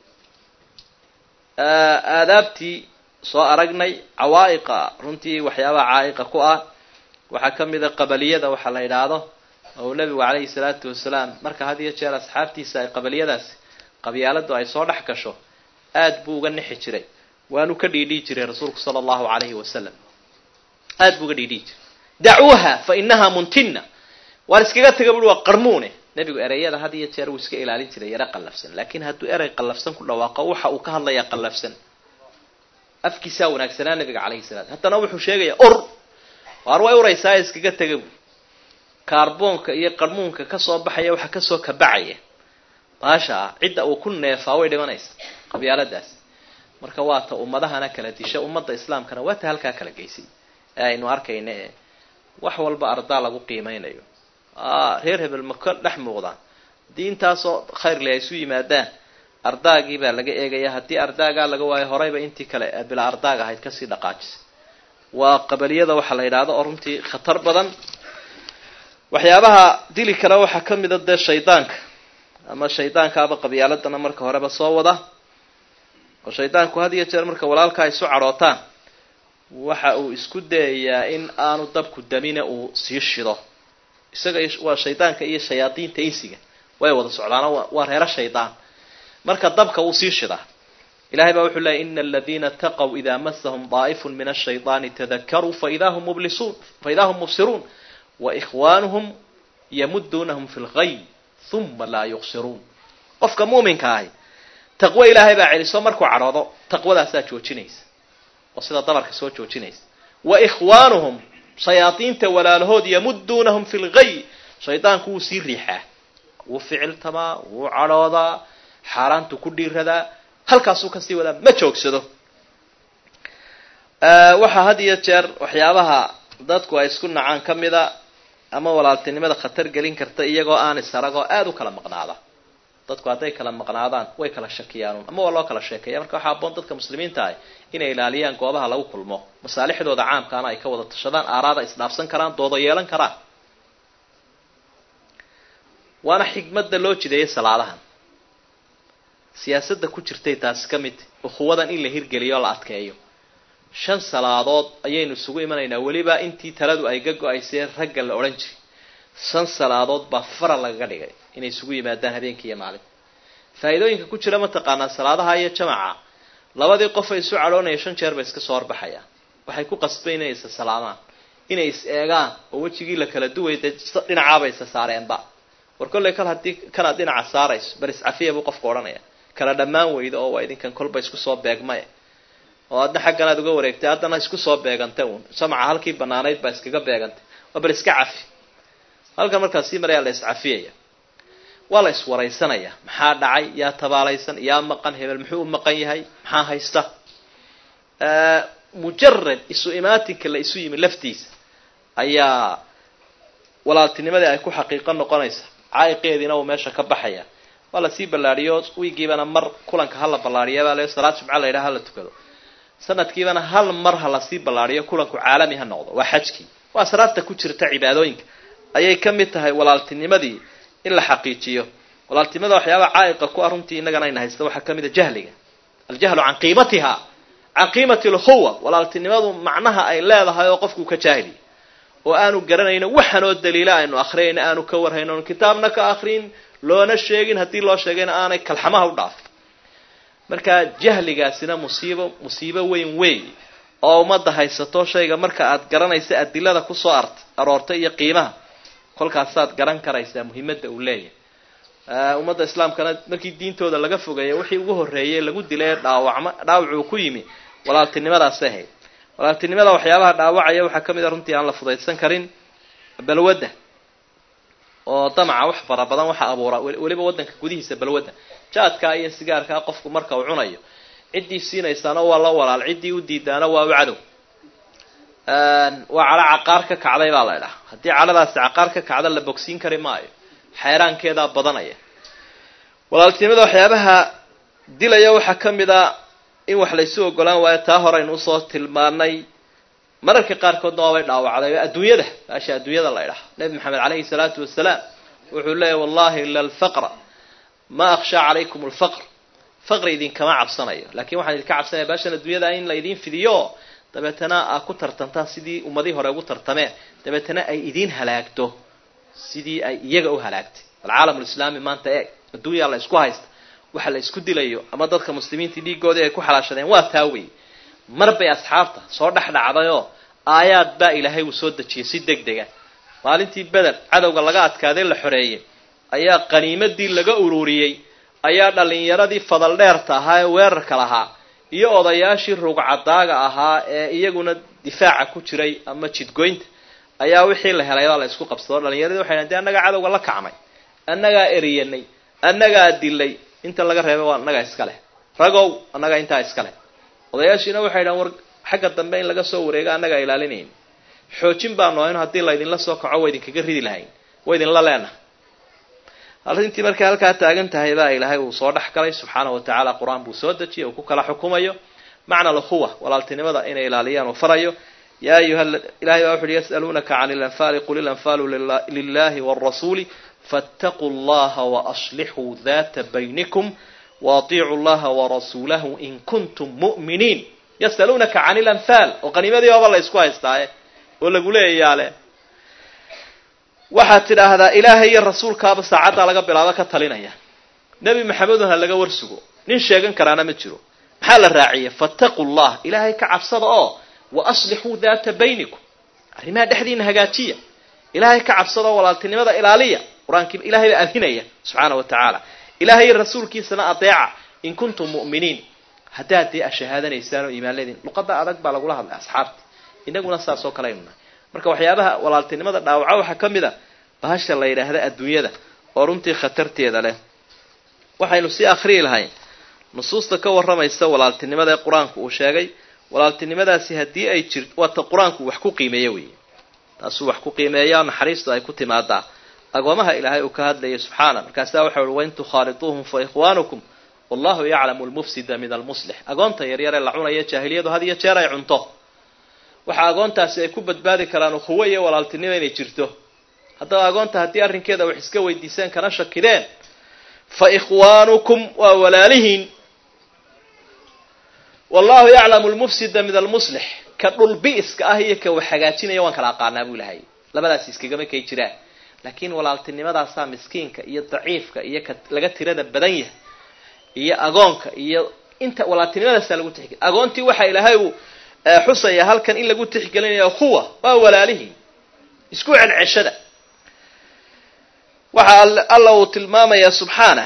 aadaabtii soo aragnay cawaa'iqa runtii waxyaabaha caa'iqa ku ah waxaa ka mid a qabaliyada waxaa la yidhaahdo oo nebigu calayhi salaatu wasalaam marka had iyo jeer asxaabtiisa ay qabaliyadaasi qabyaaladu ay soo dhex gasho aad buu uga nixi jiray waanu ka dhiidhii jiray rasuulku sala allahu calayhi wasalam aad buu uga dhiidhii jiray dacuuha fa inahaa muntina waan iskaga taga bui waa qarmuune nebigu ereyada had iyo jeer wuu iska ilaalin jiray yaro qallafsan laakiin hadduu erey qallafsan ku dhawaaqo waxa uu ka hadlayaa qallafsan afkiisaa wanaagsanaa nabiga calayhi salaam haddana wuxuu sheegayaa or waar way uraysaa iskaga tega bu kaarboonka iyo qarmuunka kasoo baxaya waxa kasoo kabacaya baasha ah cidda uu ku neefaa way dhimanaysa qabyaaladaas marka waa ta ummadahana kala disha ummadda islaamkana waa ta halkaa kala geysay ee aynu arkayna ee wax walba ardaa lagu qiimeynayo reer hebel ma ka dhex muuqdaan haddii intaasoo khayrle ay isu yimaadaan ardaagii baa laga eegaya haddii ardaagaa laga waayo horeyba intii kale bilaa ardaag ahayd kasii dhaqaajisay waa qabaliyada waxaa la yidhaahdo oo runtii khatar badan waxyaabaha dili kale waxaa ka mida dee shaydaanka ama shaydaankaaba qabyaaladana marka horeba soo wada oo shaydaanku had iyo jeer marka walaalkaa isu cadhootaan waxa uu isku dayayaa in aanu dabku damina uu sii shido isaga waa shaydaanka iyo shayaadiinta insiga way wada socdaano waa reero shaydaan marka dabka wuu sii shidaa ilahay baa wuxuu leeyay ina aladiina taqow idaa masahum daa'ifun min ashayطaani tadakaruu faida hum mublisuun faida hum mubsiruun waikhwaanuhum yamuduunahum fi lgay uma laa yuqsiruun qofka muuminka ahi taqwo ilaahay baa celiso markuu cadhoodo taqwadaasaa joojinaysa oo sida dabarka soo joojinaysa wa ikhwaanuhum shayaadiinta walaalahood yamuduunahum fi lgay shaydaanku wuu sii riixaa wuu ficiltamaa wuu cadhoodaa xaaraantu ku dhiiradaa halkaasuu kasii wadaa ma joogsado waxaa had iyo jeer waxyaabaha dadku ay isku nacaan ka mida ama walaaltinimada khatar gelin karta iyagoo aan isaragoo aada u kala maqnaada dadku hadday kala maqnaadaan way kala shakiyaan ama waa loo kala sheekeeya marka waxaa aboon dadka muslimiinta ah inay ilaaliyaan goobaha lagu kulmo masaalixdooda caamkaana ay ka wada tashadaan aaraada isdhaafsan karaan doodo yeelan karaan waana xigmadda loo jideeyay salaadahan siyaasadda ku jirtay taasi ka mid ukhuwadan in la hirgeliyo o la adkeeyo shan salaadood ayaynu isugu imanaynaa weliba intii taladu ay ga go-aysee ragga la odhan jiray shan salaadood baa faral lagaga dhigay inay isugu yimaadaan habeenkii iyo maalinta faa'iidooyinka ku jira mataqaanaa salaadaha iyo jamaca labadii qof ay isu cadhoonaya shan jeer bay iska soo horbaxayaan waxay ku qasbay inay isa salaamaan inay is eegaan oo wejigii la kala duway dee dhinacaabay isa saareenba war kollay kal haddii kanaad dhinaca saarayso bar iscafiya buu qofku odhanaya kala dhammaan weyda oo waa idinkan kolba isku soo beegmay oo adna xaggan aad uga wareegtay haddana isku soo beegantay uun jamaca halkii banaanayd baa iskaga beegantay waa bal iska cafi halkan markaas sii marayaa la iscafiyaya waa la iswaraysanaya maxaa dhacay yaa tabaalaysan yaa maqan hebel muxuu u maqan yahay maxaa haysta mujarad isu imaatinka la isu yimi laftiisa ayaa walaaltinimadii ay ku xaqiiqo noqonaysa caayiqeediina uu meesha ka baxaya waa lasii ballaadhiyo wiigiibana mar kulanka hala ballaadhiya le salaad jumca la yidhaha hala tukado sanadkiibana hal mar ha lasii ballaadhiyo kulanku caalami ha noqdo waa xajkii waa salaadta ku jirta cibaadooyinka ayay ka mid tahay walaaltinimadii in la xaqiijiyo walaaltinimada waxyaabaa caa'iqa ku ah runtii innagana ayna haysta waxaa ka mid a jahliga aljahlu can qiimatiha can qiimati alkhuwa walaaltinimadu macnaha ay leedahay oo qofku ka jaahiliy oo aanu garanayno waxanoo daliila aynu akhriyayna aanu ka warhayno on kitaabna ka akrin loona sheegin haddii loo sheegayna aanay kalxamaha u dhaafin marka jahligaasina musiibo musiibo weyn weey oo ummadda haysato shayga marka aad garanaysa adilada kusoo art aroortay iyo qiimaha kolkaasaad garan karaysaa muhiimadda uu leeyahay ummadda islaamkana markii diintooda laga fogeeya wixii ugu horreeyay lagu dilay dhaawacma dhaawacuu ku yimi walaaltinimadaasay ahayd walaaltinimada waxyaabaha dhaawacaya waxaa ka mid a runtii aan la fudaydsan karin balwadda oo damaca wax fara badan waxa abuuraa weliba waddanka gudihiisa balwadda jaadkaa iyo sigaarkaa qofku marka uu cunayo ciddii siinaysaana waa la walaal ciddii u diidaana waa u cadow waa cadho caqaar ka kacday baa la idhaha haddii cadhadaasi caqaar ka kacda la bogsiin kari maayo xeeraankeedaa badanaya walaaltinimada waxyaabaha dilaya waxaa ka mid a in wax laysu ogolaan waayo taa horeynu usoo tilmaanay mararka qaarkoodna waabay dhaawacday adduunyada baasha adduunyada la idhaha nebi maxamed caleyhi salaatu wasalaam wuxuu leeyahy wallahi ila alfaqra ma akhshaa calaykum alfaqr faqri idinkama cabsanayo lakin waxaan idinka cabsanaya baashan adduunyada in la idin fidiyo dabeetana aa ku tartantaan sidii ummadihii hore ugu tartameen dabeetana ay idiin halaagto sidii ay iyaga u halaagtay alcaalam lislaami maanta eeg adduunyaa la isku haysta waxa la isku dilayo ama dadka muslimiinta dhiigoodii ay ku xalaashadeen waa taa wey mar bay asxaabta soo dhex dhacdayoo aayaad baa ilaahay uu soo dejiyey si deg dega maalintii beder cadowga laga adkaaday la xoreeyey ayaa qaniimadii laga ururiyey ayaa dhallinyaradii fadal dheerta ahaa ee weerarka lahaa iyo odayaashii rugcadaaga ahaa ee iyaguna difaaca ku jiray ama jidgoynta ayaa wixii la helay baa la isku qabsado dhallinyaradii waxay dhahen de annagaa cadowga la kacmay annagaa eriyanay annagaa dilay inta laga reebay waa annagaa iska leh ragow annagaa intaa iska leh odayaashiina waxay dhahan war xagga dambe in laga soo wareego annagaa ilaalinayn xoojin baanu ahayn haddii laydinla soo kaco waa idinkaga ridi lahayn waa idinla leenahay arrintii markay halkaa taagan tahay baa ilaahay uu soo dhex galay subxaana wa tacaala qur-aan buu soo dejiyay uu ku kala xukumayo macna alkhuwa walaaltinimada inay ilaaliyaan uu farayo ya ayuha ilahay baa wuxu uhi yas'aluunaka can ilanfaali qul ilanfaalu lilahi wاrasuuli faاtaquu llaha waaslixuu data baynikum waaطiicuu llaha warasuulahu in kuntum mu'miniin yas'aluunaka can ilanfaal oo qaniimadii oba la isku haystaaye oo lagu leeyayaale waxaad tidhaahdaa ilaahay iyo rasuulkaaba saacaddaa laga bilaabo ka talinaya nebi maxamedun ha laga warsugo nin sheegan karaana ma jiro maxaa la raaciyey fattaquu llah ilaahay ka cabsada oo wa aslixuu daata baynikum arrimaha dhexdiina hagaajiya ilaahay ka cabsada oo walaaltinimada ilaaliya qur-aankii ilahay baa adinaya subxaana wa tacaala ilahay iyo rasuulkiisana adeeca in kuntum mu'miniin haddaad dee ashahaadanaysaan oo iimaan leediin luqada adag baa lagula hadlay asxaabta inaguna saas oo kale aynu nahay marka waxyaabaha walaaltinimada dhaawaca waxaa ka mid a bahasha la yidhaahda adduunyada oo runtii khatarteeda leh waxaynu sii akhriyi lahayn nusuusta ka warramaysa walaaltinimada ee qur-aanku uu sheegay walaaltinimadaasi haddii ay jir waata qur-aanku wax ku qiimeeyo weeye taasuu wax ku qiimeeya naxariistu ay ku timaadaa agoomaha ilaahay uu ka hadlayay subxaana markaasaa waxa uhi wain tukhaaliduuhum fa ikhwaanukum wallahu yaclamu lmufsida min almuslix agoonta yaryar ee la cunaya jaahiliyadu had iyo jeer ay cunto waxa agoontaasi ay ku badbaadi karaan ukhuwo iyo walaaltinimo inay jirto haddaba agoonta haddii arrinkeeda wax iska weydiiseen kana shakideen fa ikhwaanukum waa walaalihiin wallahu yaclamu lmufsida min almuslix ka dhulbi'iska ah iyo ka wax hagaajinaya waan kala aqaanaa buu ilahay labadaasi iskagama kay jiraan laakiin walaaltinimadaasaa miskiinka iyo daciifka iyo ka laga tirada badan yahay iyo agoonka iyo inta walaaltinimadaasaa lagu tixgeliy agoontii waxa ilaahay uu xusaya halkan in lagu tixgelinayo kuwa waa walaalihii isku celceshada waxa alla uu tilmaamayaa subxaana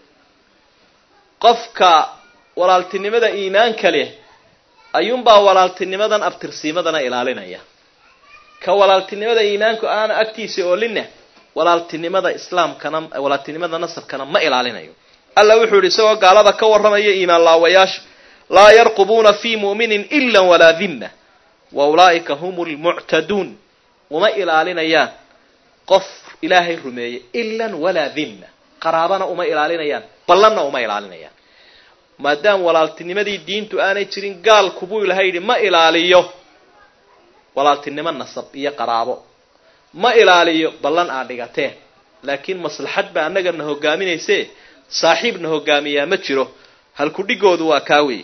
qofka walaaltinimada iimaanka leh ayuunbaa walaaltinimadan abtirsiimadana ilaalinaya ka walaaltinimada iimaanku aana agtiisa oolinna walaaltinimada islaamkana walaaltinimada nasabkana ma ilaalinayo alla wuxuu yihi isagoo gaalada ka warramaya iimaan laawayaasha laa yarqubuuna fi mu'minin ila walaa dimma wa ulaa'ika hum lmuctaduun uma ilaalinayaan qof ilaahay rumeeyey ilan walaa dimma qaraabana uma ilaalinayaan ballanna uma ilaalinayaan maadaama walaaltinimadii diintu aanay jirin gaalkubuu ilahay yidhi ma ilaaliyo walaaltinimo nasab iyo qaraabo ma ilaaliyo ballan aad dhigateen laakiin maslaxad baa annagana hogaaminayse saaxiibna hogaamiyaa ma jiro halkudhigoodu waa kaa weeye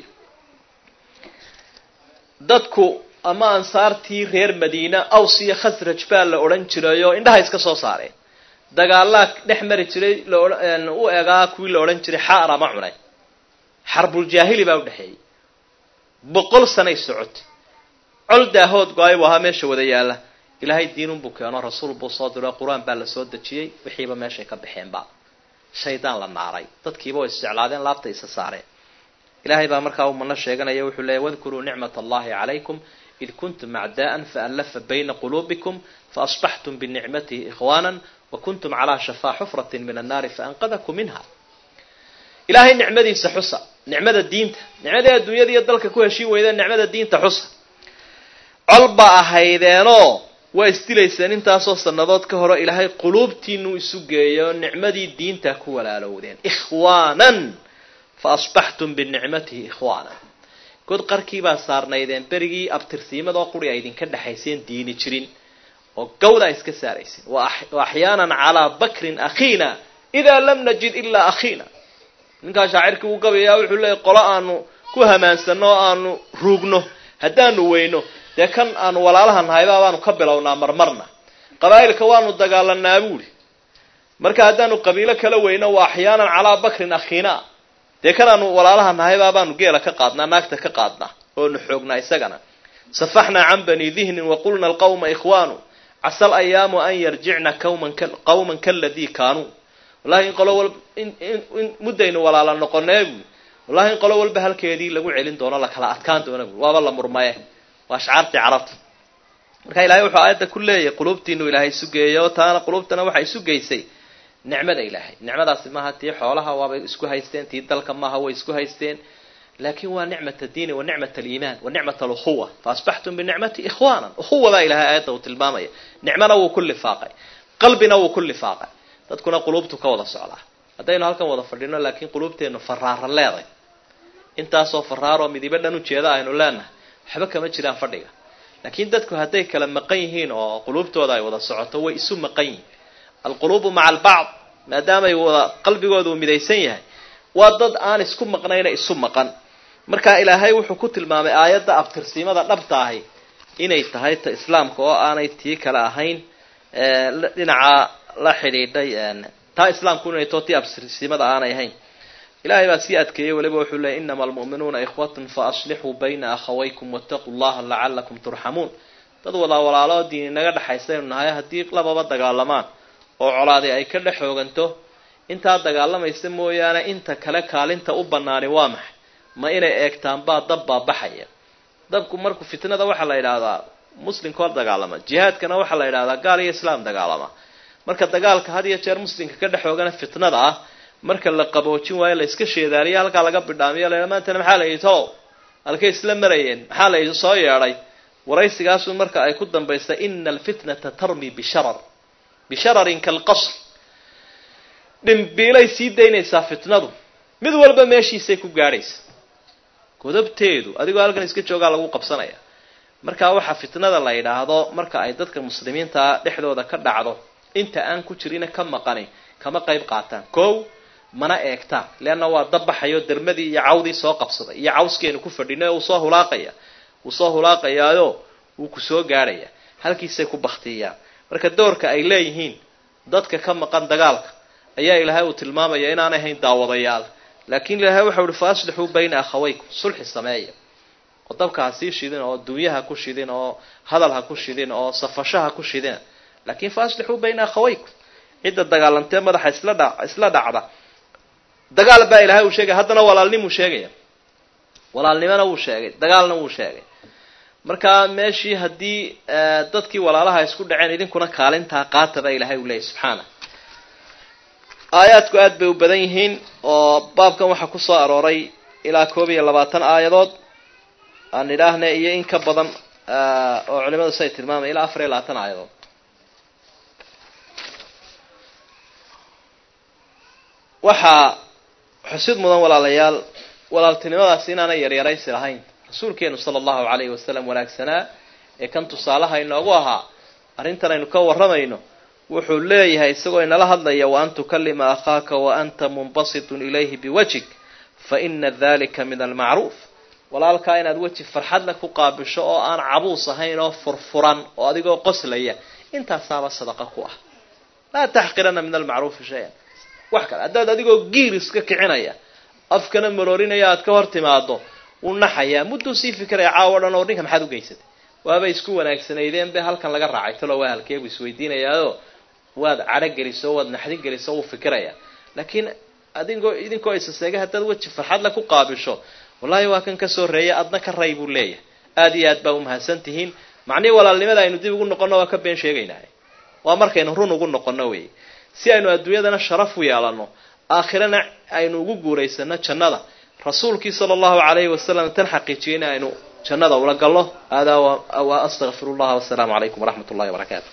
dadku ama ansaartii reer madiina aws iyo khasraj baa la odhan jiray oo indhaha iska soo saareen dagaalaa dhex mari jiray u egaa kuwii la odhan jiray xaara ma cunay xarbuljaahili baa udhexeeyey boqol sanay socotay col daahood go-ay buu ahaa meesha wada yaalla ilaahay diinunbuu keeno rasuul buu soo diro qur-aan baa la soo dejiyey wixiiba meeshay ka baxeenba shaydaan la naaray dadkiiba way isjeclaadeen laabta isa saareen ilahay baa markaa uu mano sheeganaya wuxuu leeyay wadkuruu nicmat allahi calaykum id kuntum acdaa'an faallafa bayna quluubikum faasbaxtum binicmatihi ikhwaana wa kuntum calaa shafaa xufratin min annaari faanqadakum minha ilaahay nicmadiisa xusa nicmada diinta nicmadii adduunyada iyo dalka ku heshiin weydeen nicmada diinta xusa col baa ahaydeenoo waa isdilayseen intaasoo sannadood ka hore ilaahay quluubtiinuu isu geeyo nicmadii diinta ku walaalowdeen ikhwaanan fa asbaxtum binicmatihi ikhwaanan god qarkiibaa saarnaydeen berigii abtirsiimadoo quri ay idinka dhexayseen diini jirin oo gawda iska saarayseen wa axyaanan calaa bakrin akhiina idaa lam najid ilaa akhiina ninkaa shaacirkii uu gabayaa wuxuu leeyay qolo aanu ku hamaansano oo aanu ruugno haddaanu weyno dee kan aanu walaalaha nahayba baanu ka bilownaa marmarna qabaa'ilka waanu dagaalanaa buuri marka haddaanu qabiilo kala weyno wa axyaanan calaa bakrin akhiina dee kan aanu walaalaha nahaybaa baanu geela ka qaadnaa naagta ka qaadnaa oonu xoognaa isagana safaxnaa can bani dihnin waqulna alqawma ikhwaanu casa alayaamu an yarjicna qawman kaladii kaanuu wallahi in qolo walba in muddaynu walaala noqonee buui wallahi in qolo walba halkeedii lagu celin doono lakala adkaan doona buui waaba la murmaye waa ashcaartii carabta marka ilahay wuxuu aayadda ku leeyahay qulubtiinu ilaahay sugeeyay oo taana qulubtana waxay isu geysay nicmada ilaahay nicmadaasi maaha tii xoolaha waabay isku haysteen tii dalka maaha way isku haysteen laakin waa nicmat addiini wa nicmat aliimaan wa nicmat alukhuwa faasbaxtum binicmati ikhwanan ukhuwadaa ilahay aayadda uu tilmaamaya nicmana wuu ku lifaaqay qalbina wuu ku lifaaqay dadkuna qulubtu ka wada socdaa haddaynu halkan wada fadhino laakiin qulubteennu faraara leeday intaasoo faraaroo midibo dhan ujeeda aynu leenahay waxba kama jiraan fadhiga laakiin dadku hadday kala maqan yihiin oo qulubtooda ay wada socoto way isu maqan yihiin alquluubu maca albacd maadaamay wada qalbigooda uu midaysan yahay waa dad aan isku maqnayna isu maqan marka ilaahay wuxuu ku tilmaamay aayadda abtirsiimada dhabta ahi inay tahay ta islaamka oo aanay tii kale ahayn dhinaca la xidhiidhay taa islaamku inay too tii abtirsiimada aanay ahayn ilahay baa sii adkeeyey weliba wuxuu leeyay inama almu'minuuna ikhwatun faaslixuu bayna akhawaykum wattaquu llaha lacalakum turxamuun dad wada walaalo diini naga dhexaysaynu nahay haddii lababa dagaalamaan oo colaadi ay ka dhex xooganto intaa dagaalamaysa mooyaane inta kale kaalinta u banaani waa maxay ma inay eegtaan baa dab baa baxaya dabku marku fitnada waxaa la yidhaahdaa muslimkoo dagaalama jihaadkana waxaa la yidhahdaa gaal iyo islaam dagaalama marka dagaalka had iyo jeer muslimka ka dhex xoogana fitnada ah marka la qaboojin waayo la iska sheedaaliyo halkaa laga bidhaamiyo la maantana maxaa la yidhi to halkay isla marayeen maxaa la yidhi soo yeedhay waraysigaasu marka ay ku dambaysa ina alfitnata tarmi bisharar bishararin kalqasr dhimbiilay sii daynaysaa fitnadu mid walba meeshiisay ku gaadhaysa godobteedu adigoo halkan iska joogaa lagu qabsanaya marka waxaa fitnada la yidhaahdo marka ay dadka muslimiintaa dhexdooda ka dhacdo inta aan ku jirina ka maqani kama qayb qaataan kow mana eegtaan leanna waa dabbaxayo dermadii iyo cawdii soo qabsaday iyo cawskeenu ku fadhino wuu soo hulaaqaya wuu soo hulaaqayaayo wuu ku soo gaadhaya halkiisay ku baktiyaan marka doorka ay leeyihiin dadka ka maqan dagaalka ayaa ilaahay uu tilmaamaya inaanay ahayn daawadayaal laakiin ilaahay waxau uhi fa aslixuu bayna akhawaykum sulxi sameeya oo dabka ha sii shidin oo dunyaha ku shidin oo hadal ha ku shidin oo safasho ha ku shidin laakiin fa aslixuu bayna akhawaykum cidda dagaalantee madaxa isla dha isla dhacda dagaal baa ilahay uu sheegaya haddana walaalnimuu sheegaya walaalnimona wuu sheegay dagaalna wuu sheegay marka meeshii haddii dadkii walaalaha isku dhaceen idinkuna kaalintaa qaata baa ilahay uu leeyahy subxaana aayaadku aada bay u badan yihiin oo baabkan waxaa ku soo arooray ilaa koob iyo labaatan aayadood aan idhaahne iyo in ka badan oo culimadu say tilmaamaya ilaa afar iyo labaatan aayadood waxaa xusid mudan walaalayaal walaaltinimadaasi inaanay yaryaraysi lahayn rasuulkeenu sala allahu calayhi wasalam wanaagsanaa ee kan tusaalaha inoogu ahaa arrintan aynu ka warramayno wuxuu leeyahay isagoo inala hadlaya wa an tukalima akhaaka wa anta munbasitun ilayhi biwajhik fa ina dalika min almacruuf walaalkaa inaad weji farxadle ku qaabisho oo aan cabuus ahayn oo furfuran oo adigoo qoslaya intaasaaba sadaqa ku ah laa taxqirana min almacruufi shay-an wax kale haddaad adigoo giir iska kicinaya afkana maroorinaya aad ka hor timaado wuu naxayaa mudduu sii fikiraya caawo dhan oo ninka maxaad u geysatay waabay isku wanaagsanaydeen be halkan laga raacay talo waa halkeebu isweydiinayaao waad cadho geliso waad naxdin geliso wuu fikiraya laakiin adigoo idinkoo isaseega haddaad weji farxadle ku qaabisho wallahi waa kan kasoo reeya adna ka ray buu leeyahay aada iyo aad baa umahadsan tihiin macnihii walaalnimada aynu dib ugu noqonno waa ka been sheegaynahay waa markaynu run ugu noqonno wey si aynu adduunyadana sharaf u yeelano aakhirana aynu ugu guuraysano jannada rasuulkii sala allahu calayhi wasalam tan xaqiijiyay in aynu jannada ula galno hada wa astaqfiru llaha wasalaamu calaykum waraxmat ullahi wabarakaatu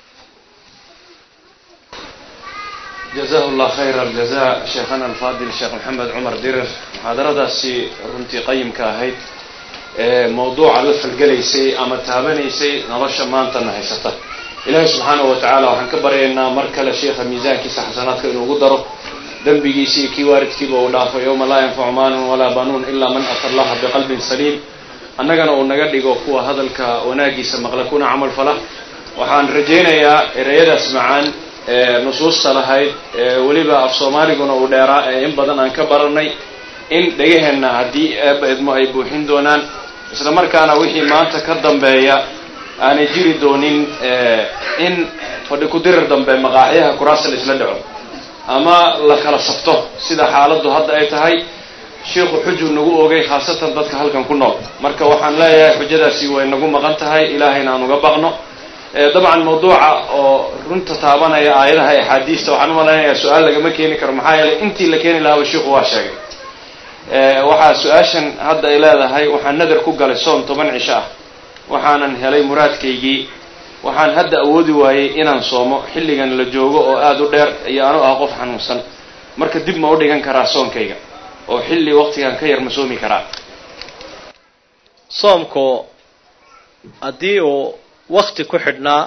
jazahu llah khayra aljaza sheekhana alfaadil sheekh maxamed cumar dirir muxaadaradaasi runtii qayimka ahayd mawduuca la falgelaysay ama taabanaysay nolosha maantana haysata ilaahay subxaanahu wa tacaala waxaan ka baryaynaa mar kale sheikha miisaankiisa xasanaadka inuugu daro dembigiisa iyo kii waaridkiiba uu dhaafo yowma laa yanfacu maalun walaa banuun ilaa man ata allaha biqalbin saliim annagana uu naga dhigo kuwa hadalka wanaagiisa maqla kuna camal fala waxaan rajaynayaa ereyadaas macaan ee nusuusta lahayd ee weliba af soomaaliguna uu dheeraa ee in badan aan ka baranay in dhegaheenna haddii eeba idmo ay buuxin doonaan isla markaana wixii maanta ka dambeeya aanay jiri doonin in fadhi ku-dirir dambe maqaaxyaha kuraasa la isla dhaco ama la kala sabto sida xaaladdu hadda ay tahay sheikhu xujuu nagu ogay khaasatan dadka halkan ku nool marka waxaan leeyahay xujadaasi way nagu maqan tahay ilaahayna aan uga baqno dabcan mawduuca oo runta taabanaya aayadaha axaadiista waxaan u malaynayaa su-aal lagama keeni karo maxaa yeelay intii la keeni lahaaba sheikhu waa sheegay waxaa su-aashan hadda ay leedahay waxaan nadar ku galay soom toban cisho ah waxaanan helay muraadkaygii waxaan hadda awoodi waayey inaan soomo xilligan la joogo oo aada u dheer iyo anu ah qof xanuunsan marka dib ma u dhigan karaa soonkayga oo xilli waqtigan ka yar ma soomi karaa soomku haddii uu wakti ku xidhnaa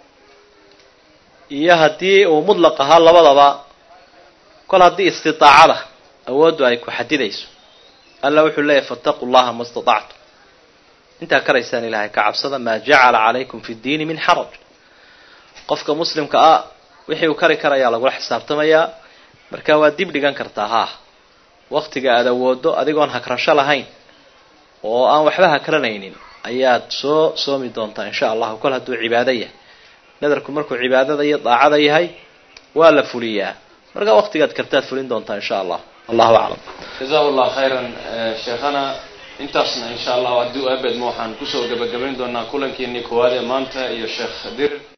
iyo haddii uu mudlaq ahaa labadaba kol haddii istidaacada awooddu ay ku xadidayso alla wuxuu leeyahy fattaquu llaha ma istatactum intaa karaysaan ilaahay ka cabsada maa jacala calaykum fi ddiini min xaraj qofka muslimka ah wixii uu kari karayaa lagula xisaabtamayaa marka waa dib dhigan kartaa haa waktiga aada awoodo adigoon hakrasho lahayn oo aan waxba hakranaynin ayaad soo soomi doontaa insha allahu kol hadduu cibaado yahay nadarku markuu cibaadada iyo daacada yahay waa la fuliyaa marka waktigaad kartaad fulin doontaa insha allah allahu aclam jazahu llah khayran sheekhana intaasna insha allahu haddii u abedma waxaan kusoo gebagabayn doonaa kulankiinii koowaad ee maanta iyo sheekh dir